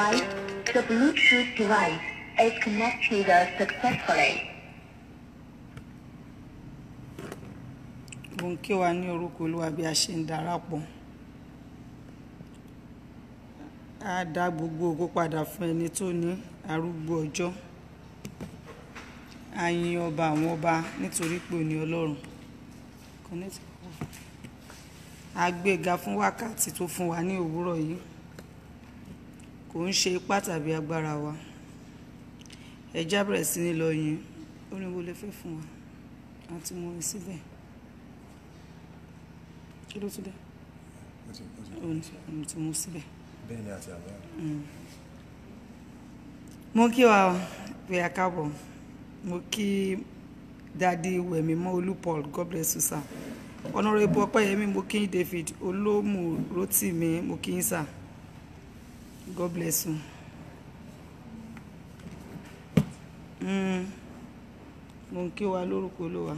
advised, the Bluetooth device is connected successfully. mo ń kí wa ní orúkọ olúwa bí a ṣe ń darapọ̀ á dá gbogbo ògo padà fún ẹni tó ní arúgbó ọjọ́ a yin ọba àwọn ọba nítorí pé òní ọlọ́run Connect. a gbéga fún wákàtí tó fún wa ní òwúrọ̀ yìí kò ń ṣe ipá tàbí agbára wa ẹ já bẹ̀rẹ̀ sí ní lọ yìn orin wo lè fẹ́ fún wa àti mo rìn síbẹ̀ kí ló tún dé òun ti mú síbẹ̀. bẹ́ẹ̀ ni àti àbẹ́ mo kí wa pé a káàbọ̀ mo kí dadi wẹ̀mímọ́ olú paul god bless you sir honourable ọpẹ́yẹmí mo kí david olómù rotimi mo kí yín sir god bless you. Mm. mo ń kí wa lórúkọ olúwa.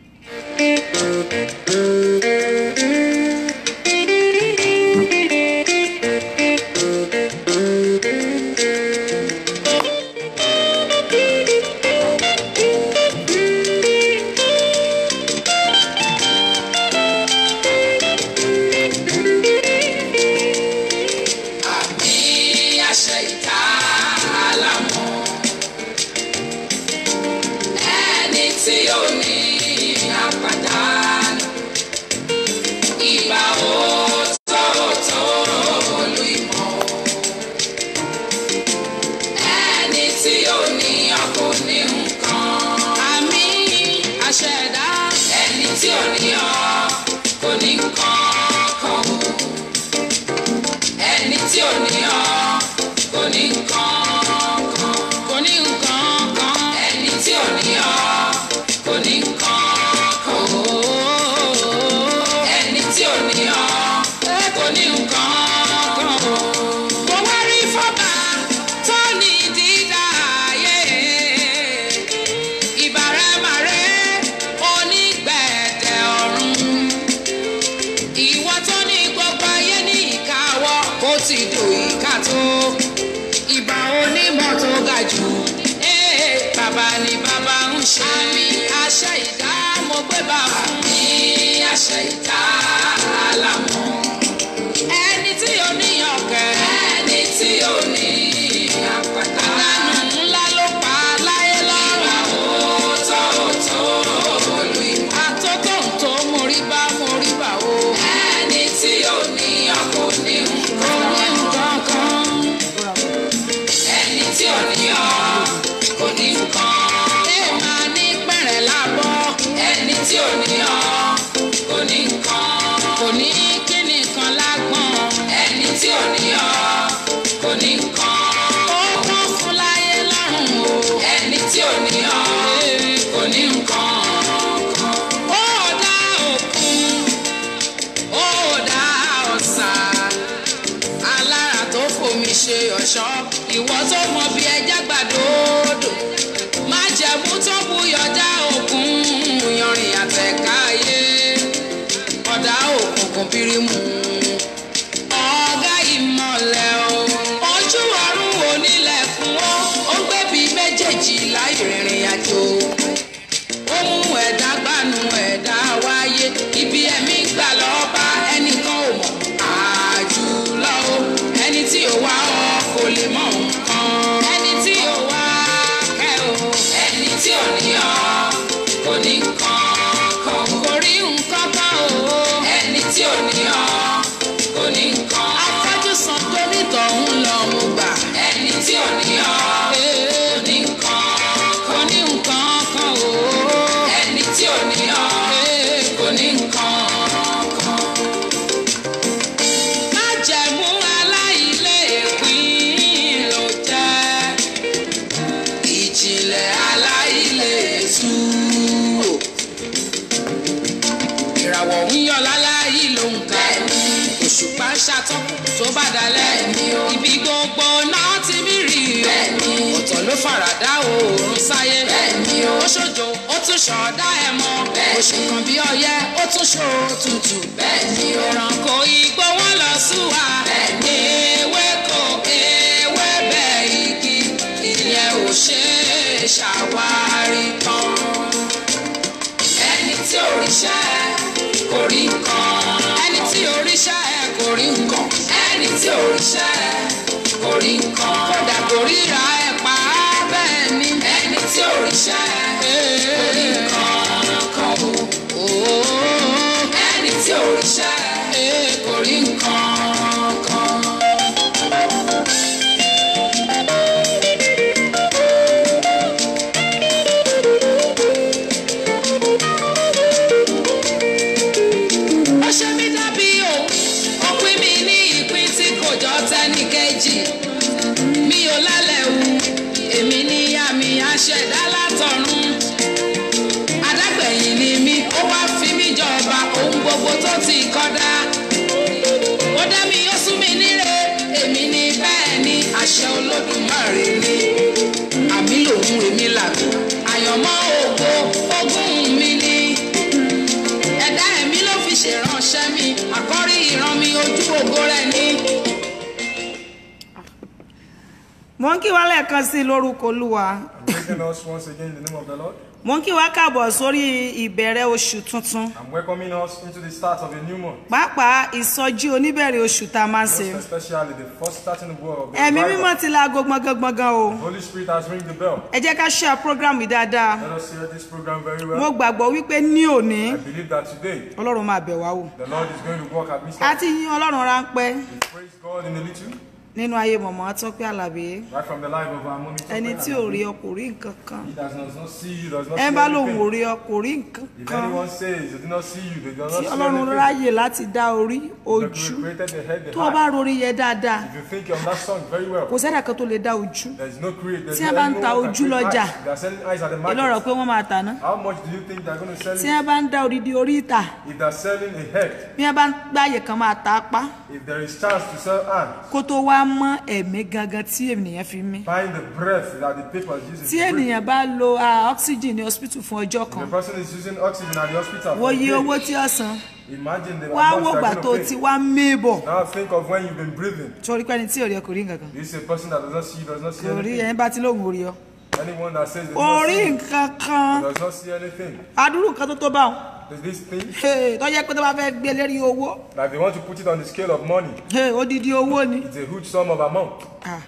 àmì àṣẹ ìta àlàmọ́ ẹni tí ó ní àpàdánù ìgbà òótọ́ olú ìmọ̀ ẹni tí ó ní ọkọ ní nǹkan àmì àṣẹ ẹ̀dá ẹni tí ó ní ọ kò ní nǹkan kan o ẹni tí ò ní ọ kò ní nǹkan kan kò ní nǹkan kan ẹni tí ò ní ọ kò ní nǹkan kan ẹni tí ò ní ọ kò ní nǹkan kan mo wá rí fọ́bà tó ní dídá ayé ìbàrẹ̀màrẹ̀ onígbẹ̀dẹ̀ ọ̀run ìwọ tó ní gbogbo ayé ní ìkáwọ́ ó ti dò ìka tó ìbà onímọ̀ tó ga jù ee bàbá ni bàbá ń ṣe àmì àṣẹ ìdá mo gbé bá fún mi àṣẹ ìdá àlàmọ́ ẹni tí ó ní ọ̀kẹ́ ẹni tí ó ní àpàtà àdánù ńlá ló pa láyé lọ́rùn àwòtọ́ òtó olú ìmọ̀ àtótó tó mórí bá mórí bá o ẹni tí ó ní ọkọ̀ ní nǹkan kan ẹni tí ò ní ọ kò ní nǹkan. ẹ máa ní pẹ̀rẹ̀ lábọ́. ẹni tí ò ní ọ kò ní nǹkan. kò ní kíni kan lágbọ̀n. ẹni tí ò ní ọ kò ní nǹkan. ó wọ́n fún láyé lọ́rùn o. ẹni tí ò ní ọ kò ní nǹkan. ó dá òkun ó dá ọ̀sà alára tó fomi ṣe ọ̀ṣọ́ ìwọ tó mọ bí ẹja gbàdódò má jẹ̀mú tó buyọ̀já òkun yanrìn àtẹ̀káyé ọ̀dà òkùnkùn bírímù ọ̀gá ìmọ̀lẹ̀ o ojú ọ̀run onílẹ̀ fún ó ó gbẹ̀bí méjèèjì láì rìnrìn àjò ó mú ẹ̀dá gbanú ẹ̀dá wáyé ibi ẹ̀mí gbà lọ́ọ́ bá ẹnìkan ò mọ̀ àjùlọ o ẹni tí ò wá ọ kò lè mọ nǹkan ẹni tí ò wá kẹ́ o ẹni tí ò ní ọ kò ní nǹkan kan kò rí nǹkan kan o ẹni tí ò ní ọ kò ní nǹkan afọ́jú san tó nítọ̀hún lọ mo gbà ẹni tí ò ní ọ kò ní nǹkan kò ní nǹkan kan o ẹni tí ò ní ọ kò ní nǹkan kan májẹ̀mú aláìlépín ló jẹ́ ìjìnlẹ̀ aláìlétú o. ìràwọ̀ ń yọ láláì ló ń ka òṣùpá ń ṣàtọ́kùn tó bá dalẹ̀ ibi gbogbo náà ti mí rí o ọ̀tọ̀ ló faradà oòrùn sáyé ó ṣojo ó tún ṣọ̀ọ́dá ẹ̀ mọ́ oṣù kan bí ọyẹ́ ó tún ṣó tutù ẹranko igbó wọn lọ sùn wá ewéko ewé ṣàwárí kan ẹni tí òrìṣà ẹ kò rí nǹkan ẹni tí òrìṣà ẹ kò rí nǹkan ẹni tí òrìṣà ẹ kò rí nǹkan kódà kò ríra ẹ pa á bẹ́ẹ̀ ni ẹni tí òrìṣà ẹ kò rí nǹkan kan o ẹni tí òrìṣà ẹ kò rí nǹkan kan. ó ṣe mí dábí òun ó pín mi ní ìpín tí kò jọ tẹ́nì kejì mi ò lálẹ́ wu èmi ní àmì àṣẹ̀dá látọ̀run adágbẹ̀yìn ni mí ó wá fi mí jọba ohun gbogbo tó ti kọ́dá ó dá mi ó sún mi níre èmi ní bẹ́ẹ̀ ni àṣẹ olódùmarè ni àmì lòun èmi làgbò àyànmọ́ ògo ogún mi ni ẹ̀dá ẹ̀mí ló fi ṣèránṣẹ́ mi àkọ́rí ìran mi ojú ògo rẹ̀ ni. mo ń kí wa lẹ́ẹ̀kan sí i lórúkọ olúwa I'm greeting us once again in the name of the Lord. mo ń kí wa káàbọ̀ sórí ìbẹ̀rẹ̀ oṣù tuntun I'm welcoming us into the start of a new month. pàápàá ìsọjí oníbẹ̀rẹ̀ oṣù tá a máa ń ṣe Most especially the first starting word of the ẹ̀mí Bible. mímọ́ ti laago gbọ̀ngàngbọ̀ngàn o The Holy Spirit has ringed the bell. ẹ jẹ́ ká ṣe program yìí dáadáa Let us hear this program very mo well. gbàgbọ́ wípé ní òní I believe that today ọlọ́run máa bẹ̀ wá wò the Lord is going to work at midst. a ti yín ọlọ́run ráńpẹ́ We praise God in a little, nínú ayé mọ̀mọ́ tọ́pẹ́ àlàbí right from the life of our mommy. ẹni tí ò rí ọ kò rí nǹkan kan He does not, does not see you, does not ẹ see bá lòun ò anything. rí ọ kò rí nǹkan If kan anyone says they do not see you, they do not tí see ọlọ́run anything. ráyè láti dá orí The ojú created the head, the tó o bá heart. rori yẹ dáadáa If you think on that song very well, kò sẹ́dà kan tó lè dá ojú there is no create. There's Tí no a bá ń anyone ta that ojú create lọ́jà, eyes. They are selling eyes at the ìlọ́rọ̀ market. pé wọ́n máa tàná How much do you think they're going to sell tí it? a bá ń dá odidi orí ìta If they're selling a head, bí a bá ń gbáyè kan máa ta apá if there is chance to sell hand, kó tó wá mọ́ ẹ̀mí gangan tí ènìyàn fi mí find the breath that the paper is using. tí to breathe. ènìyàn bá lo ah, oxygen ní hospital fún ọjọ́ The kan person is using oxygen at the hospital. wo for a iye day. owó tí ó san Imagine the wá amount wò gbà they're tó going ti to pay. wá mébọ̀ Now think of when you've been breathing. torí pé ẹni tí ò rí ẹ kò rí nǹkan kan This is a person that does not see, does not see kò rí anything. ẹni bá ti lóhùn orí ọ Anyone that says they do not orí see, nǹkan kan does not see anything. adúrú nǹkan tó tó bá wọn There's this thing Hey, tó yẹ pé tó bá fẹ́ gbé lérí owó that they want to put it on the scale of money. hey, odidi owó ni It's a huge sum of amount. Ah.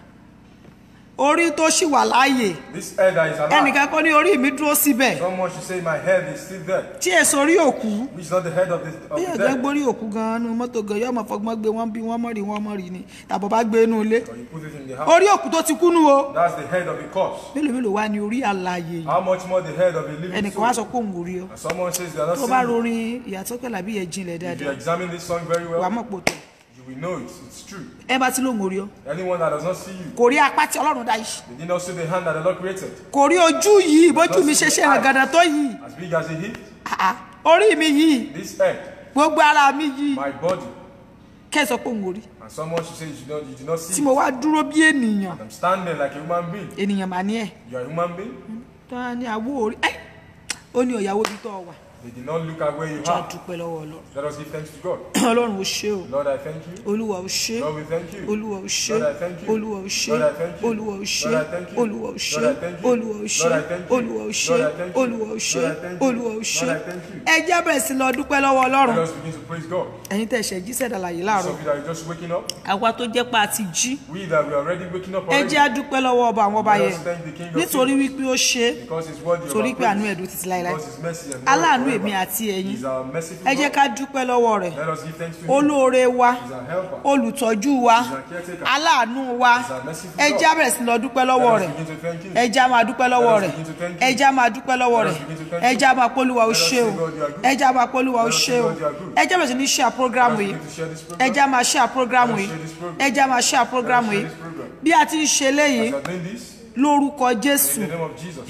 orí tó ṣì wà láàyè This head that is alive. ẹnìkan kọ́ ní orí mi dúró síbẹ̀ Someone should say my head is still there. tí èso orí òkú Which is not the head of the, of bí the ẹ̀gbẹ́ dead. gbórí òkú gan-an nu mọ́tò gan yóò mọ̀ fọgbọ́n gbé wọ́n bí wọ́n mọ̀ rí wọ́n mọ̀ rí ni tàbọ̀ bá gbé inú ilé Or you put it in the house. orí òkú tó ti kú nù o That's the head of a corpse. mélòó mélòó wá ní orí àlàyè yìí How much more the head of a living ẹnìkan wá soul? sọ pé òun ò rí ọ And someone says they are not tó bá seeing you. rorin ìyàtọ̀ pẹ̀lú àbí yẹn jinlẹ̀ If you dáadáa examine this song very wà á well, mọ̀ pò tó you will know it. It's true. ẹ bá ti lóun ò rí ọ Anyone that does not see you, kò rí apá tí ọlọ́run dá yìí they did not see the hand that the Lord created. kò rí ojú yìí bójú mi ṣe ṣe ràgàdà tó yìí As big as a hip, Ah, ah. orí mi yìí this head, gbogbo ara mi yìí my body. kẹsàn pé òun ò rí And someone should say you did not, you did not see tí it. mo wá dúró bí ènìyàn I'm standing like a human being. ènìyàn mà ní ẹ You are a human being. tó wá ní àwọ orí ẹ ó ní ọ̀yàwó bí tó wà They did not look at where you já are. dúpẹ́ lọ́wọ́ ọlọ́run Let us give thanks to God. ọlọ́run ò ṣe o Lord, I thank you. olúwa ò ṣe Lord, we thank you. olúwa ò ṣe Lord, I thank you. olúwa ò ṣe Lord, I thank you. olúwa ò ṣe Lord, I thank you. olúwa ò ṣe Lord, I thank you. olúwa ò ṣe Lord, I thank you. olúwa ò ṣe Lord, I thank you. olúwa ò ṣe Lord, I thank you. olúwa ò ṣe Lord, I thank you. ẹ jẹ́ bẹ̀rẹ̀ sí lọ dúpẹ́ lọ́wọ́ Let ọlọ́run us begin to praise God. ẹ̀yin tẹ̀ ṣẹ̀ jí sẹ̀dàlàyé Some láàárọ̀ of you that are just waking up, àwa tó jẹ́ pa àti jí we that we are already waking up ẹ already, jẹ́ àdúpẹ́ lọ́wọ́ ọba àwọn ọba Let yẹn us thank the King of nítorí Kings. wípé ó ṣe é because His word is torí our pé àánú praise. ẹ̀dùn títí láéláé Because His mercy and aláàánú forever. èmi àti ẹ̀yin He's our merciful ẹ jẹ́ God. ká dúpẹ́ lọ́wọ́ rẹ̀ Let us give thanks to Him. olóore wa He's our helper. olùtọ́jú wa He's our caretaker. aláàánú wa He's our merciful ẹ God. jẹ́ á bẹ̀rẹ̀ sí lọ dúpẹ́ lọ́wọ́ Let rẹ̀ us begin to thank Him. ẹ jẹ́ á máa dúpẹ́ lọ́wọ́ Let us rẹ̀ begin to thank ẹ Him. jẹ́ á máa dúpẹ́ lọ́wọ́ Let rẹ̀ us begin to thank ẹ Him. jẹ́ á máa polúwa ó Let us ṣe o say, God, you are good. ẹ jẹ́ á máa polúwa ó Let us ṣe say, o God, you are good. ẹ jẹ́ bẹ̀rẹ̀ sí ní ṣíà prógrámù Let us yìí begin to share this ẹ program. jẹ́ á máa ṣíà prógrámù Let us yìí share this program. ẹ jẹ́ á máa ṣíà prógrámù share yìí this program. bí a ti ń ṣe léyìí As you are doing this, lórúkọ jésù in the name of Jesus,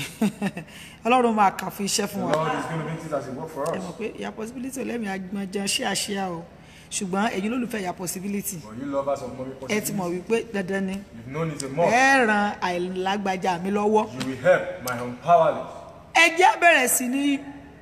ọlọ́run máa kà fún iṣẹ́ fún the wa Lord is going to make it as a work for ẹ us. mọ̀ pé ìyá possibility ò lẹ́mìí agbọ̀njẹ ṣé àṣeyà o ṣùgbọ́n ẹ̀yin lólùfẹ́ ìyá possibility For you lovers of mommy ẹ ti mọ̀ possibilities, wípé dandan ni you've known it a month. ẹ ran àìlágbájá mi lọ́wọ́ You will help my unpowerless. ẹ jẹ́ bẹ̀rẹ̀ sí ní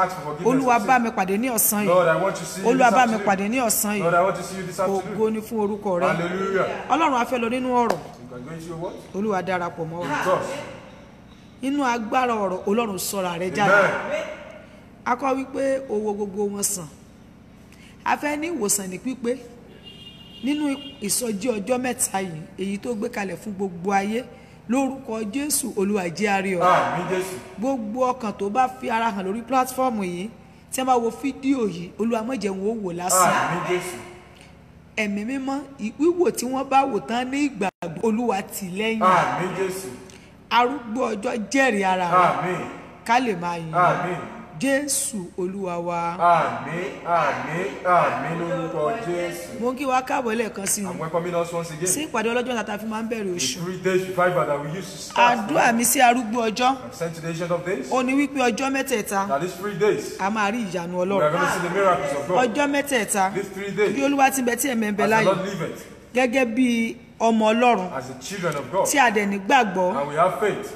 ask for forgiveness. olúwa of bá sin. mi pàdé ní ọ̀sán Lord, yìí I want to see you olúwa this bá mi afternoon. pàdé ní ọ̀sán Lord, yìí I want to see you this ògo afternoon. ni fún orúkọ rẹ Hallelujah. ọlọ́run a fẹ́ lọ nínú ọ̀rọ̀ You can go into your word. olúwa darapọ̀ mọ́ wa With us. inú agbára ọ̀rọ̀ ọlọ́run sọ̀rọ̀ rẹ jáde Amen. a kọ́ wípé owó gbogbo wọn sàn a fẹ́ ní ìwòsàn ní pípé nínú ìsọjí ọjọ́ mẹ́ta yìí èyí tó gbé kalẹ̀ fún gbogbo ayé lórúkọ jésù olúwa jẹ́ a rí ọ Àmín Jésù. gbogbo ọkàn tó bá fi ara hàn lórí pílátífọ́ọ̀mù yìí tí wọ́n bá wo fídíò yìí olúwa má jẹ́ wọn ó wò lásán Àmín Jésù. ẹ̀mí mímọ́ ì- wíwò tí wọ́n bá wò tán ní ìgbàgbọ́ olúwa tì lẹ́yìn Àmín Jésù. arúgbó ọjọ́ jẹ́rìí ara rẹ̀ Àmín. ká lè máa yìn ín. Àmín. jésù olúwa wa Àmín. Àmín. Àmín lórúkọ Jésù. mo ń kí wa káàbọ̀ lẹ́ẹ̀kan sí i I'm welcoming us once again. sí ìpàdé ọlọ́jọ́ náà tá a fi máa ń bẹ̀rẹ̀ The oṣù three days revival that we used to start. àdúrà mi sí arúgbó ọjọ́ I'm sent to the ancient of days. ó ní wípé ọjọ́ mẹ́tẹ̀ẹ̀ta Now these three days, a máa rí ìyanu we are ọlọ́run going to see the miracles of God. ọjọ́ mẹ́tẹ̀ẹ̀ta These three bí days, olúwa ti ń bẹ tí ẹ̀mẹ́ ń bẹ as the láyé Lord live it, gẹ́gẹ́ bí ọmọ ọlọ́run as the children of God, tí a dẹ̀ nígbàgbọ́ and we have faith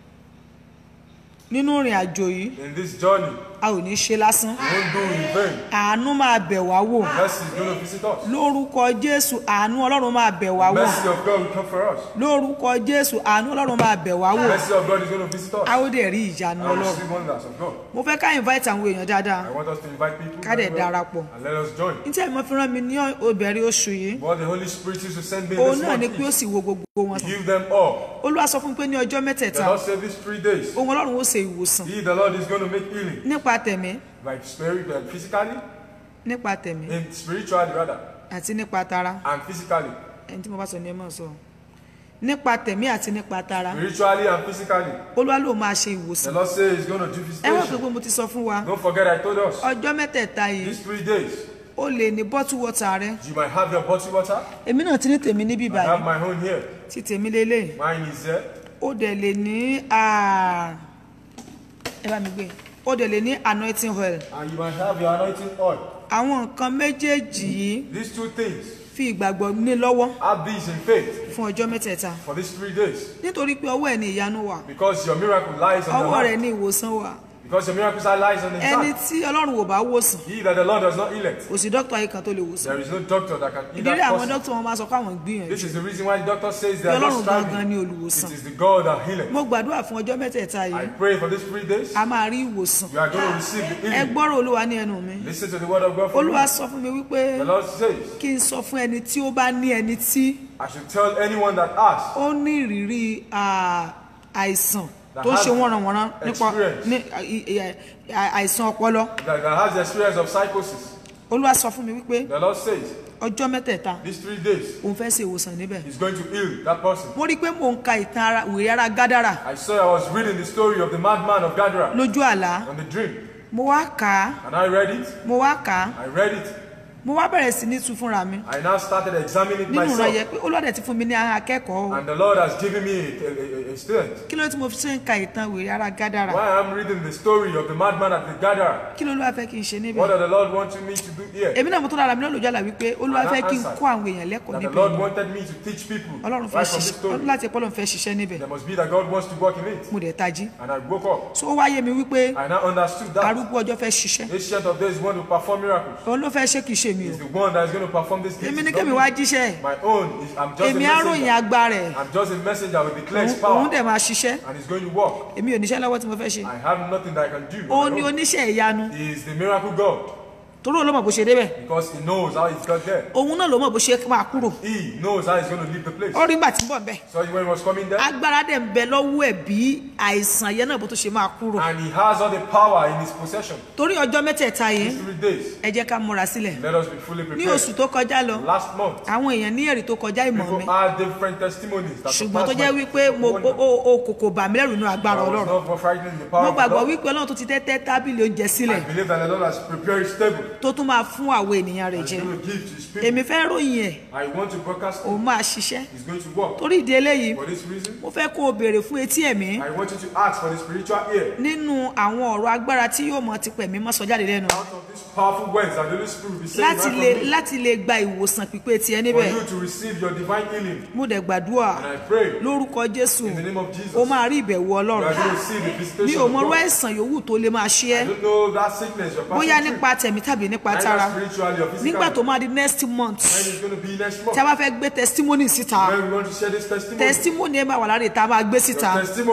nínú ìrìn àjò yìí in this journey. a ò ní ṣe lásán We won't do in vain. àánú máa bẹ̀ wá wò Mercy is going to visit us. lórúkọ jésù àánú ọlọ́run máa bẹ̀ wá wò Mercy of God will come for us. lórúkọ jésù àánú ọlọ́run máa bẹ̀ wá wò Mercy of God is going to visit us. a ó dẹ̀ rí ìyanu And we ọlọ́run see wonders of God. mo fẹ́ ká invite àwọn èèyàn dáadáa I want us to invite people Ká dẹ̀ very well, darapọ̀. and let us join. ní tí ẹ̀mọ́ fi rán mi ní òbẹ̀rẹ̀ oṣù yìí What the Holy Spirit used to send me in òun this náà ni month pé ó is sì wo gbogbo wọn give them all. olúwa sọ fún mi pé ní ọjọ́ The mẹ́tẹ̀ẹ̀ta Lord said these three days, ohun ọlọ́run ó ṣe ìwòsàn He, the Lord, is going to make healing, nípa tẹ̀mí like spirit, uh, physically, nípa tẹ̀mí in spiritually rather, àti nípa tara and physically, ẹni tí mo bá sọ ni ẹ máa sọ nípa tẹ̀mí àti nípa tara spiritually and physically. olúwa ló máa ṣe The ìwòsàn Lord says He's going to do ẹ wọ́n pé visitation. pé mo ti sọ fún wa Don't forget, I told us ọjọ́ mẹ́tẹ̀ẹ̀ta yìí these three days. ó lè ní bọ́tù wọ́tà rẹ You might have your bottled water. èmi náà ti ní tèmi níbí I have báyìí my own here. tí tèmi lélẹ̀ Mine is there. ó dẹ̀ lè ní ah, ẹ bá mi gbé ó dẹ̀ lè ní anointing oil And you might have your anointing oil. àwọn nǹkan méjèèjì yìí These two things, fi ìgbàgbọ́ ní lọ́wọ́ have these in faith fún ọjọ́ mẹ́tẹ̀ẹ̀ta for these three days. nítorí pé ọwọ́ ẹ̀ ní ìyanu wà Because your miracle lies on the ọwọ́ rẹ̀ hand. ní ìwòsàn wà Because your miracle lies on the ẹni hand. tí ọlọ́run ò bá wòsàn He that the Lord does not heal it. kò sí dókítà yìí kan tó lè wòsàn There is no doctor that can heal ìdílé that àwọn person. dókítà wọn máa sọ pé àwọn gbìyànjú This is the reason why the doctor says pé they are not ọlọ́run gangan striving. ní olùwòsàn It is the God that healeth. mo gbàdúrà fún ọjọ́ mẹ́tẹ̀ẹ̀ta I yìí pray for these three days. a máa rí ìwòsàn You are going to receive the ẹ healing. gbọ́rọ̀ olúwa ní ẹnu mi Listen to the word of God from olúwa me. sọ fún mi wípé The Lord says, kí n sọ fún ẹni tí ó bá ní ẹni tí I should tell anyone that asks ó ní ìrírí ah, àìsàn That tó ń has ṣe wọ́nranwọ̀nran nípa experience. ní i- i- i- àìsàn ọpọlọ that, that has the experience of psychosis. olúwa sọ fún mi wípé The Lord says, ọjọ́ mẹ́tẹ̀ẹ̀ta these three days, òun fẹ́ ṣe ìwòsàn níbẹ̀ He's going to heal that person. mo rí i pé mò ń ka ìtàn ara wèrè ara gádàrà I saw I was reading the story of the madman of Gadara lójú àlá on the dream, mo wá kà á and I read it. mo wá kà á I read it. mo wá bẹ̀rẹ̀ sí ní tu fúnra mi I now started examining it nínú ìran yẹ myself, pé olóòdẹ ti fún mi ní àwọn akẹ́kọ̀ọ́ o. and the Lord has given me a, a, a, a student. kí ló tí mo fi ṣe ń ka ìtàn wèrè ara gádàrà Why I'm reading the story of the madman at the Gadara. kí ló olúwa fẹ́ kí n ṣe níbẹ̀ What does the Lord want me to do here? èmi náà mo tó lára mi náà lójú àlá wípé olúwa fẹ́ kí n kó àwọn èèyàn lẹ́kọ̀ọ́ That the níbẹ̀ Lord wanted me to teach people ọlọ́run fẹ́ right from this ṣiṣẹ́ ọdún story. láti ẹ̀pọ̀ ọlọ́run fẹ́ ṣiṣẹ́ níbẹ̀ There must be that God wants to work in it. mo dẹ̀ tají And I woke up. so ó wáyé mi wípé I now understood that arúgbó ọjọ́ fẹ́ ṣiṣẹ́ Ancient of days want to perform miracles. òun ló fẹ́ ṣe kì í ṣe mi o He's the one that is going to perform this èmi deed. ní It's not kémi me. wá jíṣẹ́ My own is I'm just a èmi á ròyìn messenger. agbára ẹ̀ I'm just a messenger with declares òun power. dẹ̀ máa ṣiṣẹ́ And he's going to work. èmi ò níṣẹ́ lọ́wọ́ tí mo fẹ́ ṣe I have nothing that I can do. òun on ni my own. oníṣẹ́ ìyanu He is the miracle God. torí òun ló mọ̀ bó ṣe débẹ̀ Because he knows how he's got there. òun náà ló mọ̀ bó ṣe máa kúrò He knows how he's going to leave the place. ó rí gbà tí ń bọ̀ bẹ́ẹ̀ So when he was coming there, agbára dẹ̀ ń bẹ lọ́wọ́ ẹ̀ bí àìsàn yẹn náà bó tó ṣe máa kúrò and he has all the power in his possession. torí ọjọ́ mẹ́tẹ̀ẹ̀ta yìí These three days, ẹ jẹ́ ká múra sílẹ̀ let us be fully ní oṣù prepared. tó kọjá lọ Last month, àwọn èèyàn ní èrè tó kọjá ìmọ̀ mi people had different testimonies. that ṣùgbọ́n tó surpassed jẹ́ my wípé mo wonder. o- o- o kò kò bà mí lẹ́rù nínú agbára I was ọlọ́run not more frightened in the power mo of the gbàgbọ́ Lord. wípé ọlọ́run tó ti tẹ́tẹ́ tábìlì oúnjẹ sílẹ̀ I believe that the Lord has prepared his table. tó tún máa fún àwọn ènìyàn rẹ̀ He's jẹ going to give to his people. èmi fẹ́ ròyìn ẹ̀ I want to broadcast òun it. máa ṣiṣẹ́ He's going to work. torí ìdí eléyìí For this reason, mo fẹ́ kó o béèrè fún etí ẹ̀mí I want you to ask for the spiritual ear. nínú àwọn ọ̀rọ̀ agbára tí yóò mọ ti pẹ̀mí mọ́ sọ jáde lẹ́nu Out of these powerful words that the Holy Spirit will be saying láti right lè from me, láti lè gba ìwòsàn pípé tiẹ̀ for níbẹ̀ you to receive your divine healing. mo dẹ̀ gbàdúrà And I pray lórúkọ jésù in the name of Jesus, o máa rí ìbẹ̀wò you ọlọ́run are going to see the mi visitation ò of mọrú God. àìsàn yòówù tó lè máa ṣe I ẹ́ don't know that sickness you're bóyá passing nípa tẹ̀mí tàbí nípa through, tara either spiritually or nígbà tó physically. máa di next month When it's going to be next month. tí a bá fẹ́ gbé testimony síta When we want to share this testimony, testimony ẹ máa wà lára ìta máa gbé síta your testimonies will be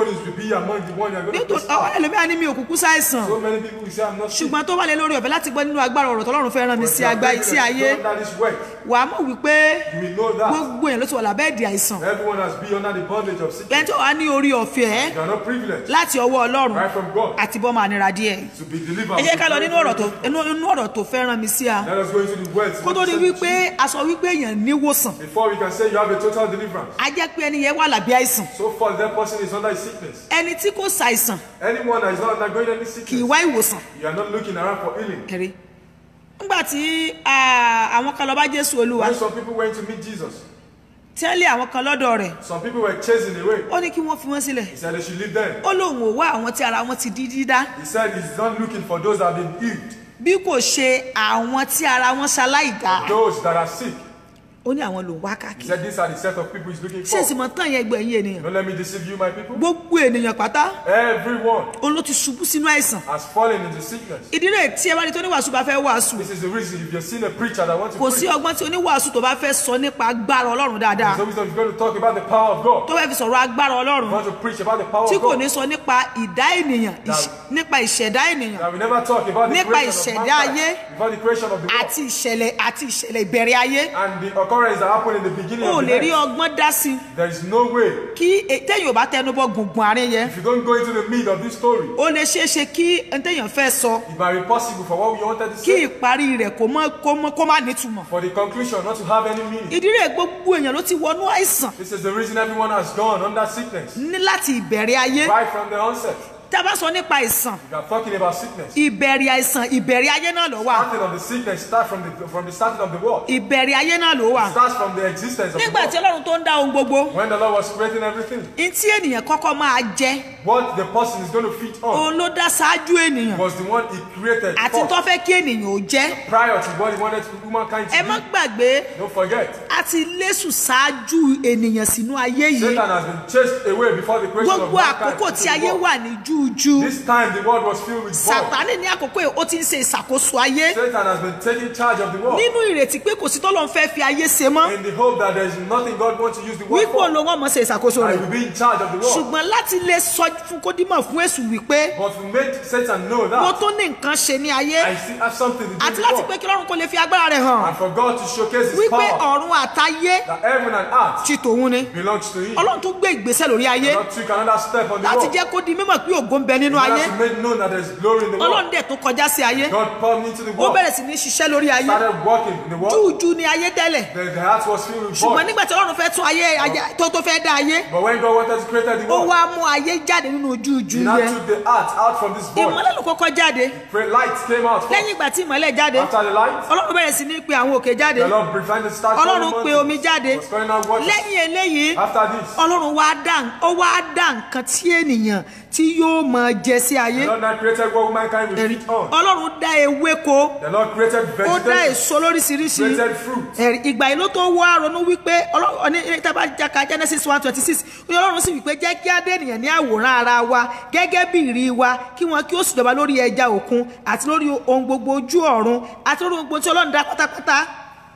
be among the one you are going to nítorí crucify. àwọn ẹlòmíà ní mi ò kúkú ṣàìsàn So many people will say, I'm not sick. ṣùgbọ́n tó wà lé lórí ọ̀fẹ́ láti gbọ́ nínú agbára ọ̀rọ̀ tọ́lọ́run fẹ́ rán mi sí àgbá sí ayé Under this work, wàá mọ̀ wípé you will know that gbogbo èèyàn ló ti wà lábẹ́ ìdí àìsàn everyone has been under the bondage of sickness. ẹni tó wà ní orí ọ̀fẹ́ You are not privileged láti ọwọ́ ọlọ́run right from God àti bọ́ máa nira díẹ̀ to be delivered. ẹ jẹ́ ká lọ from nínú ọ̀rọ̀ tó inú inú ọ̀rọ̀ tó fẹ́ rán mi sí a Let us go into the words. kó tó di wípé a sọ wípé èèyàn níwòsàn Before we can say you have a total deliverance. a jẹ́ pé ẹni yẹn wà lábẹ́ àìsàn So far, that person is under sickness. ẹni tí kò ṣàìsàn Anyone that is not undergoing any kì í sickness, wá ìwòsàn you are not looking around for healing. kiri nígbà tí ah, àwọn kan lọ bá jésù olúwa When some people went to meet Jesus, tẹ́lẹ̀ àwọn kan lọ́dọ̀ rẹ̀ some people were chasing away. ó ní kí wọ́n fi wọ́n sílẹ̀ He said they should leave them. ó lóun ò wá àwọn tí ara wọn ti di dídá He said he's not looking for those that have been healed, bí kò ṣe àwọn tí ara wọn ṣaláìdá those that are sick. ó ní àwọn lòun wá He káàkiri said these are the set of people he's looking ṣé for. ìsìnmọ̀ tán yẹn gbọ́ ẹ̀yìn ènìyàn Don't let me deceive you, my people. gbogbo ènìyàn pátá Everyone òun ló ti ṣubú sínú àìsàn has fallen into sickness. ìdí rẹ̀ tí ẹ bá ní tó oníwàásù bá fẹ́ wàásù This is the reason if you've seen a preacher that wants to kò preach, sí ọgbọ́n tí oníwàásù tó bá fẹ́ sọ nípa agbára ọlọ́run dáadáa there's always going to talk about the power of God. tó fẹ́ fi sọ̀rọ̀ agbára ọlọ́run want to preach about the power tí of kò God. ní sọ nípa ìdá ènìyàn ìṣ- nípa ìṣẹ̀dá ènìyàn That we never talk about the Nípa creation of ìṣẹ̀dá mankind, ayé before the creation of the world, àti ìṣẹ̀lẹ̀ àti ìṣẹ̀lẹ̀ ìbẹ̀rẹ̀ ayé and the occurrence that happened in the beginning ó of lè the rí earth. ọgbọ́n dá sí i There is no way. kí e- téèyàn ò bá tẹnubọ gbùngbùn àárín yẹn If you don't go into the meat of this story, ó lè ṣeé ṣe kí n téèyàn fẹ́ sọ it might be possible for what we wanted to kí say, ìparí rẹ̀ kó mọ́ kó mọ́ kó má nítumọ̀ for the conclusion not to have any meaning. ìdí rẹ̀ gbogbo èèyàn ló ti wọnú àìsàn This is the reason everyone has gone under sickness. ní láti ìbẹ̀rẹ̀ ayé Right from the onset. tá a bá sọ nípa àìsàn We are talking about sickness. ìbẹ̀rẹ̀ àìsàn ìbẹ̀rẹ̀ ayé náà ló wà Starting of the sickness start from the from the starting of the world. ìbẹ̀rẹ̀ ayé náà ló wà Starts from the existence of the nígbà tí world. ọlọ́run tó ń dá ohun gbogbo When the Lord was creating everything, ní tí ènìyàn kọ́kọ́ máa jẹ what the person is going to feed on òun ló dá ṣáájú ènìyàn was the one he created àti first. tó fẹ́ kí ènìyàn ò jẹ́ prior to what he wanted humankind ẹ to má be. gbàgbé Don't forget, a ti lésù ṣáájú ènìyàn sínú ayé yìí Satan has been chased away before the creation of gbogbo mankind. àkókò into tí the ayé world. wà ní júújú This time the world was filled with void. sàtánì ní àkókò yìí ó ti ń ṣe ìṣàkóso ayé Satan has been taking charge of the world nínú ìrètí pé kò sí tọ́lọ́run fẹ́ fi ayé ṣe mọ́ in the hope that there is nothing God wants to use the world wípé for. òun ló wọ́n mọ̀ ṣe ìṣàkóso And rẹ̀ he will be in charge of the world. ṣùgbọ́n láti lè sọ fún kódìmọ̀ fún èṣù wípé But to make Satan know mo that tó ní nǹkan ṣe ní ayé I still have something to do àti with láti the pé world. kí lọ́run kó lè fi agbára rẹ̀ hàn And for God to showcase his wípé power ọ̀run àtayé that heaven and earth ti tòun ni belongs to him. ọlọ́run tún gbé ìgbésẹ̀ lórí ayé God took another step on the láti world. jẹ́ kó di mímọ̀ pé ògo ń bẹ nínú God ayé has made known that there is glory in the world. ọlọ́run dẹ̀ tó kọjá sí ayé God pumped into the ó world. bẹ̀rẹ̀ sí ní ṣiṣẹ́ lórí ayé Started walking in the world. júùjú ni ayé tẹ́lẹ̀ The, the heart was filled with ṣùgbọ́n void. nígbà tí ọlọ́run fẹ́ tún ayé ayé- tó tó fẹ́ dá ayé But when God wanted to create the ó world, wá mú ayé jáde nínú júùjú He now yẹn took the heart out from this void. ìmọ́lẹ̀ ló kọ́kọ́ jáde Pray- Light came out. first. lẹ́yìn ìgbà tí ìmọ́lẹ̀ jáde After the light, ọlọ́run bẹ̀rẹ̀ sí ní pe àwọn òkè jáde the Lord prevented start ọlọ́run calling pe mountains. omi jáde Was calling out waters. lẹ́yìn eléyìí After this, ọlọ́run wá dá ó wá dá nǹkan tí ènìyàn tí yóò máa jẹ sí ayé the Lord now created what mankind will Ẹ̀rí. feed on. ọlọ́run dá ewéko The Lord created ó dá vegetation, èso lóríṣiríṣi created fruit. ẹ̀rí ìgbà yìí ló tó wá ronú wípé ọlọ́run ní tábà jaka genesis one twenty six ní ọlọ́run sì wípé jẹ́ kí á dé ènìyàn ní àwòrán ara wa gẹ́gẹ́ bí ìrí wa kí wọn kí ó sì jọba lórí ẹja òkun àti lórí ohun gbogbo ojú ọ̀run àti lórí ohun gbogbo tí ọlọ́run dá pátápátá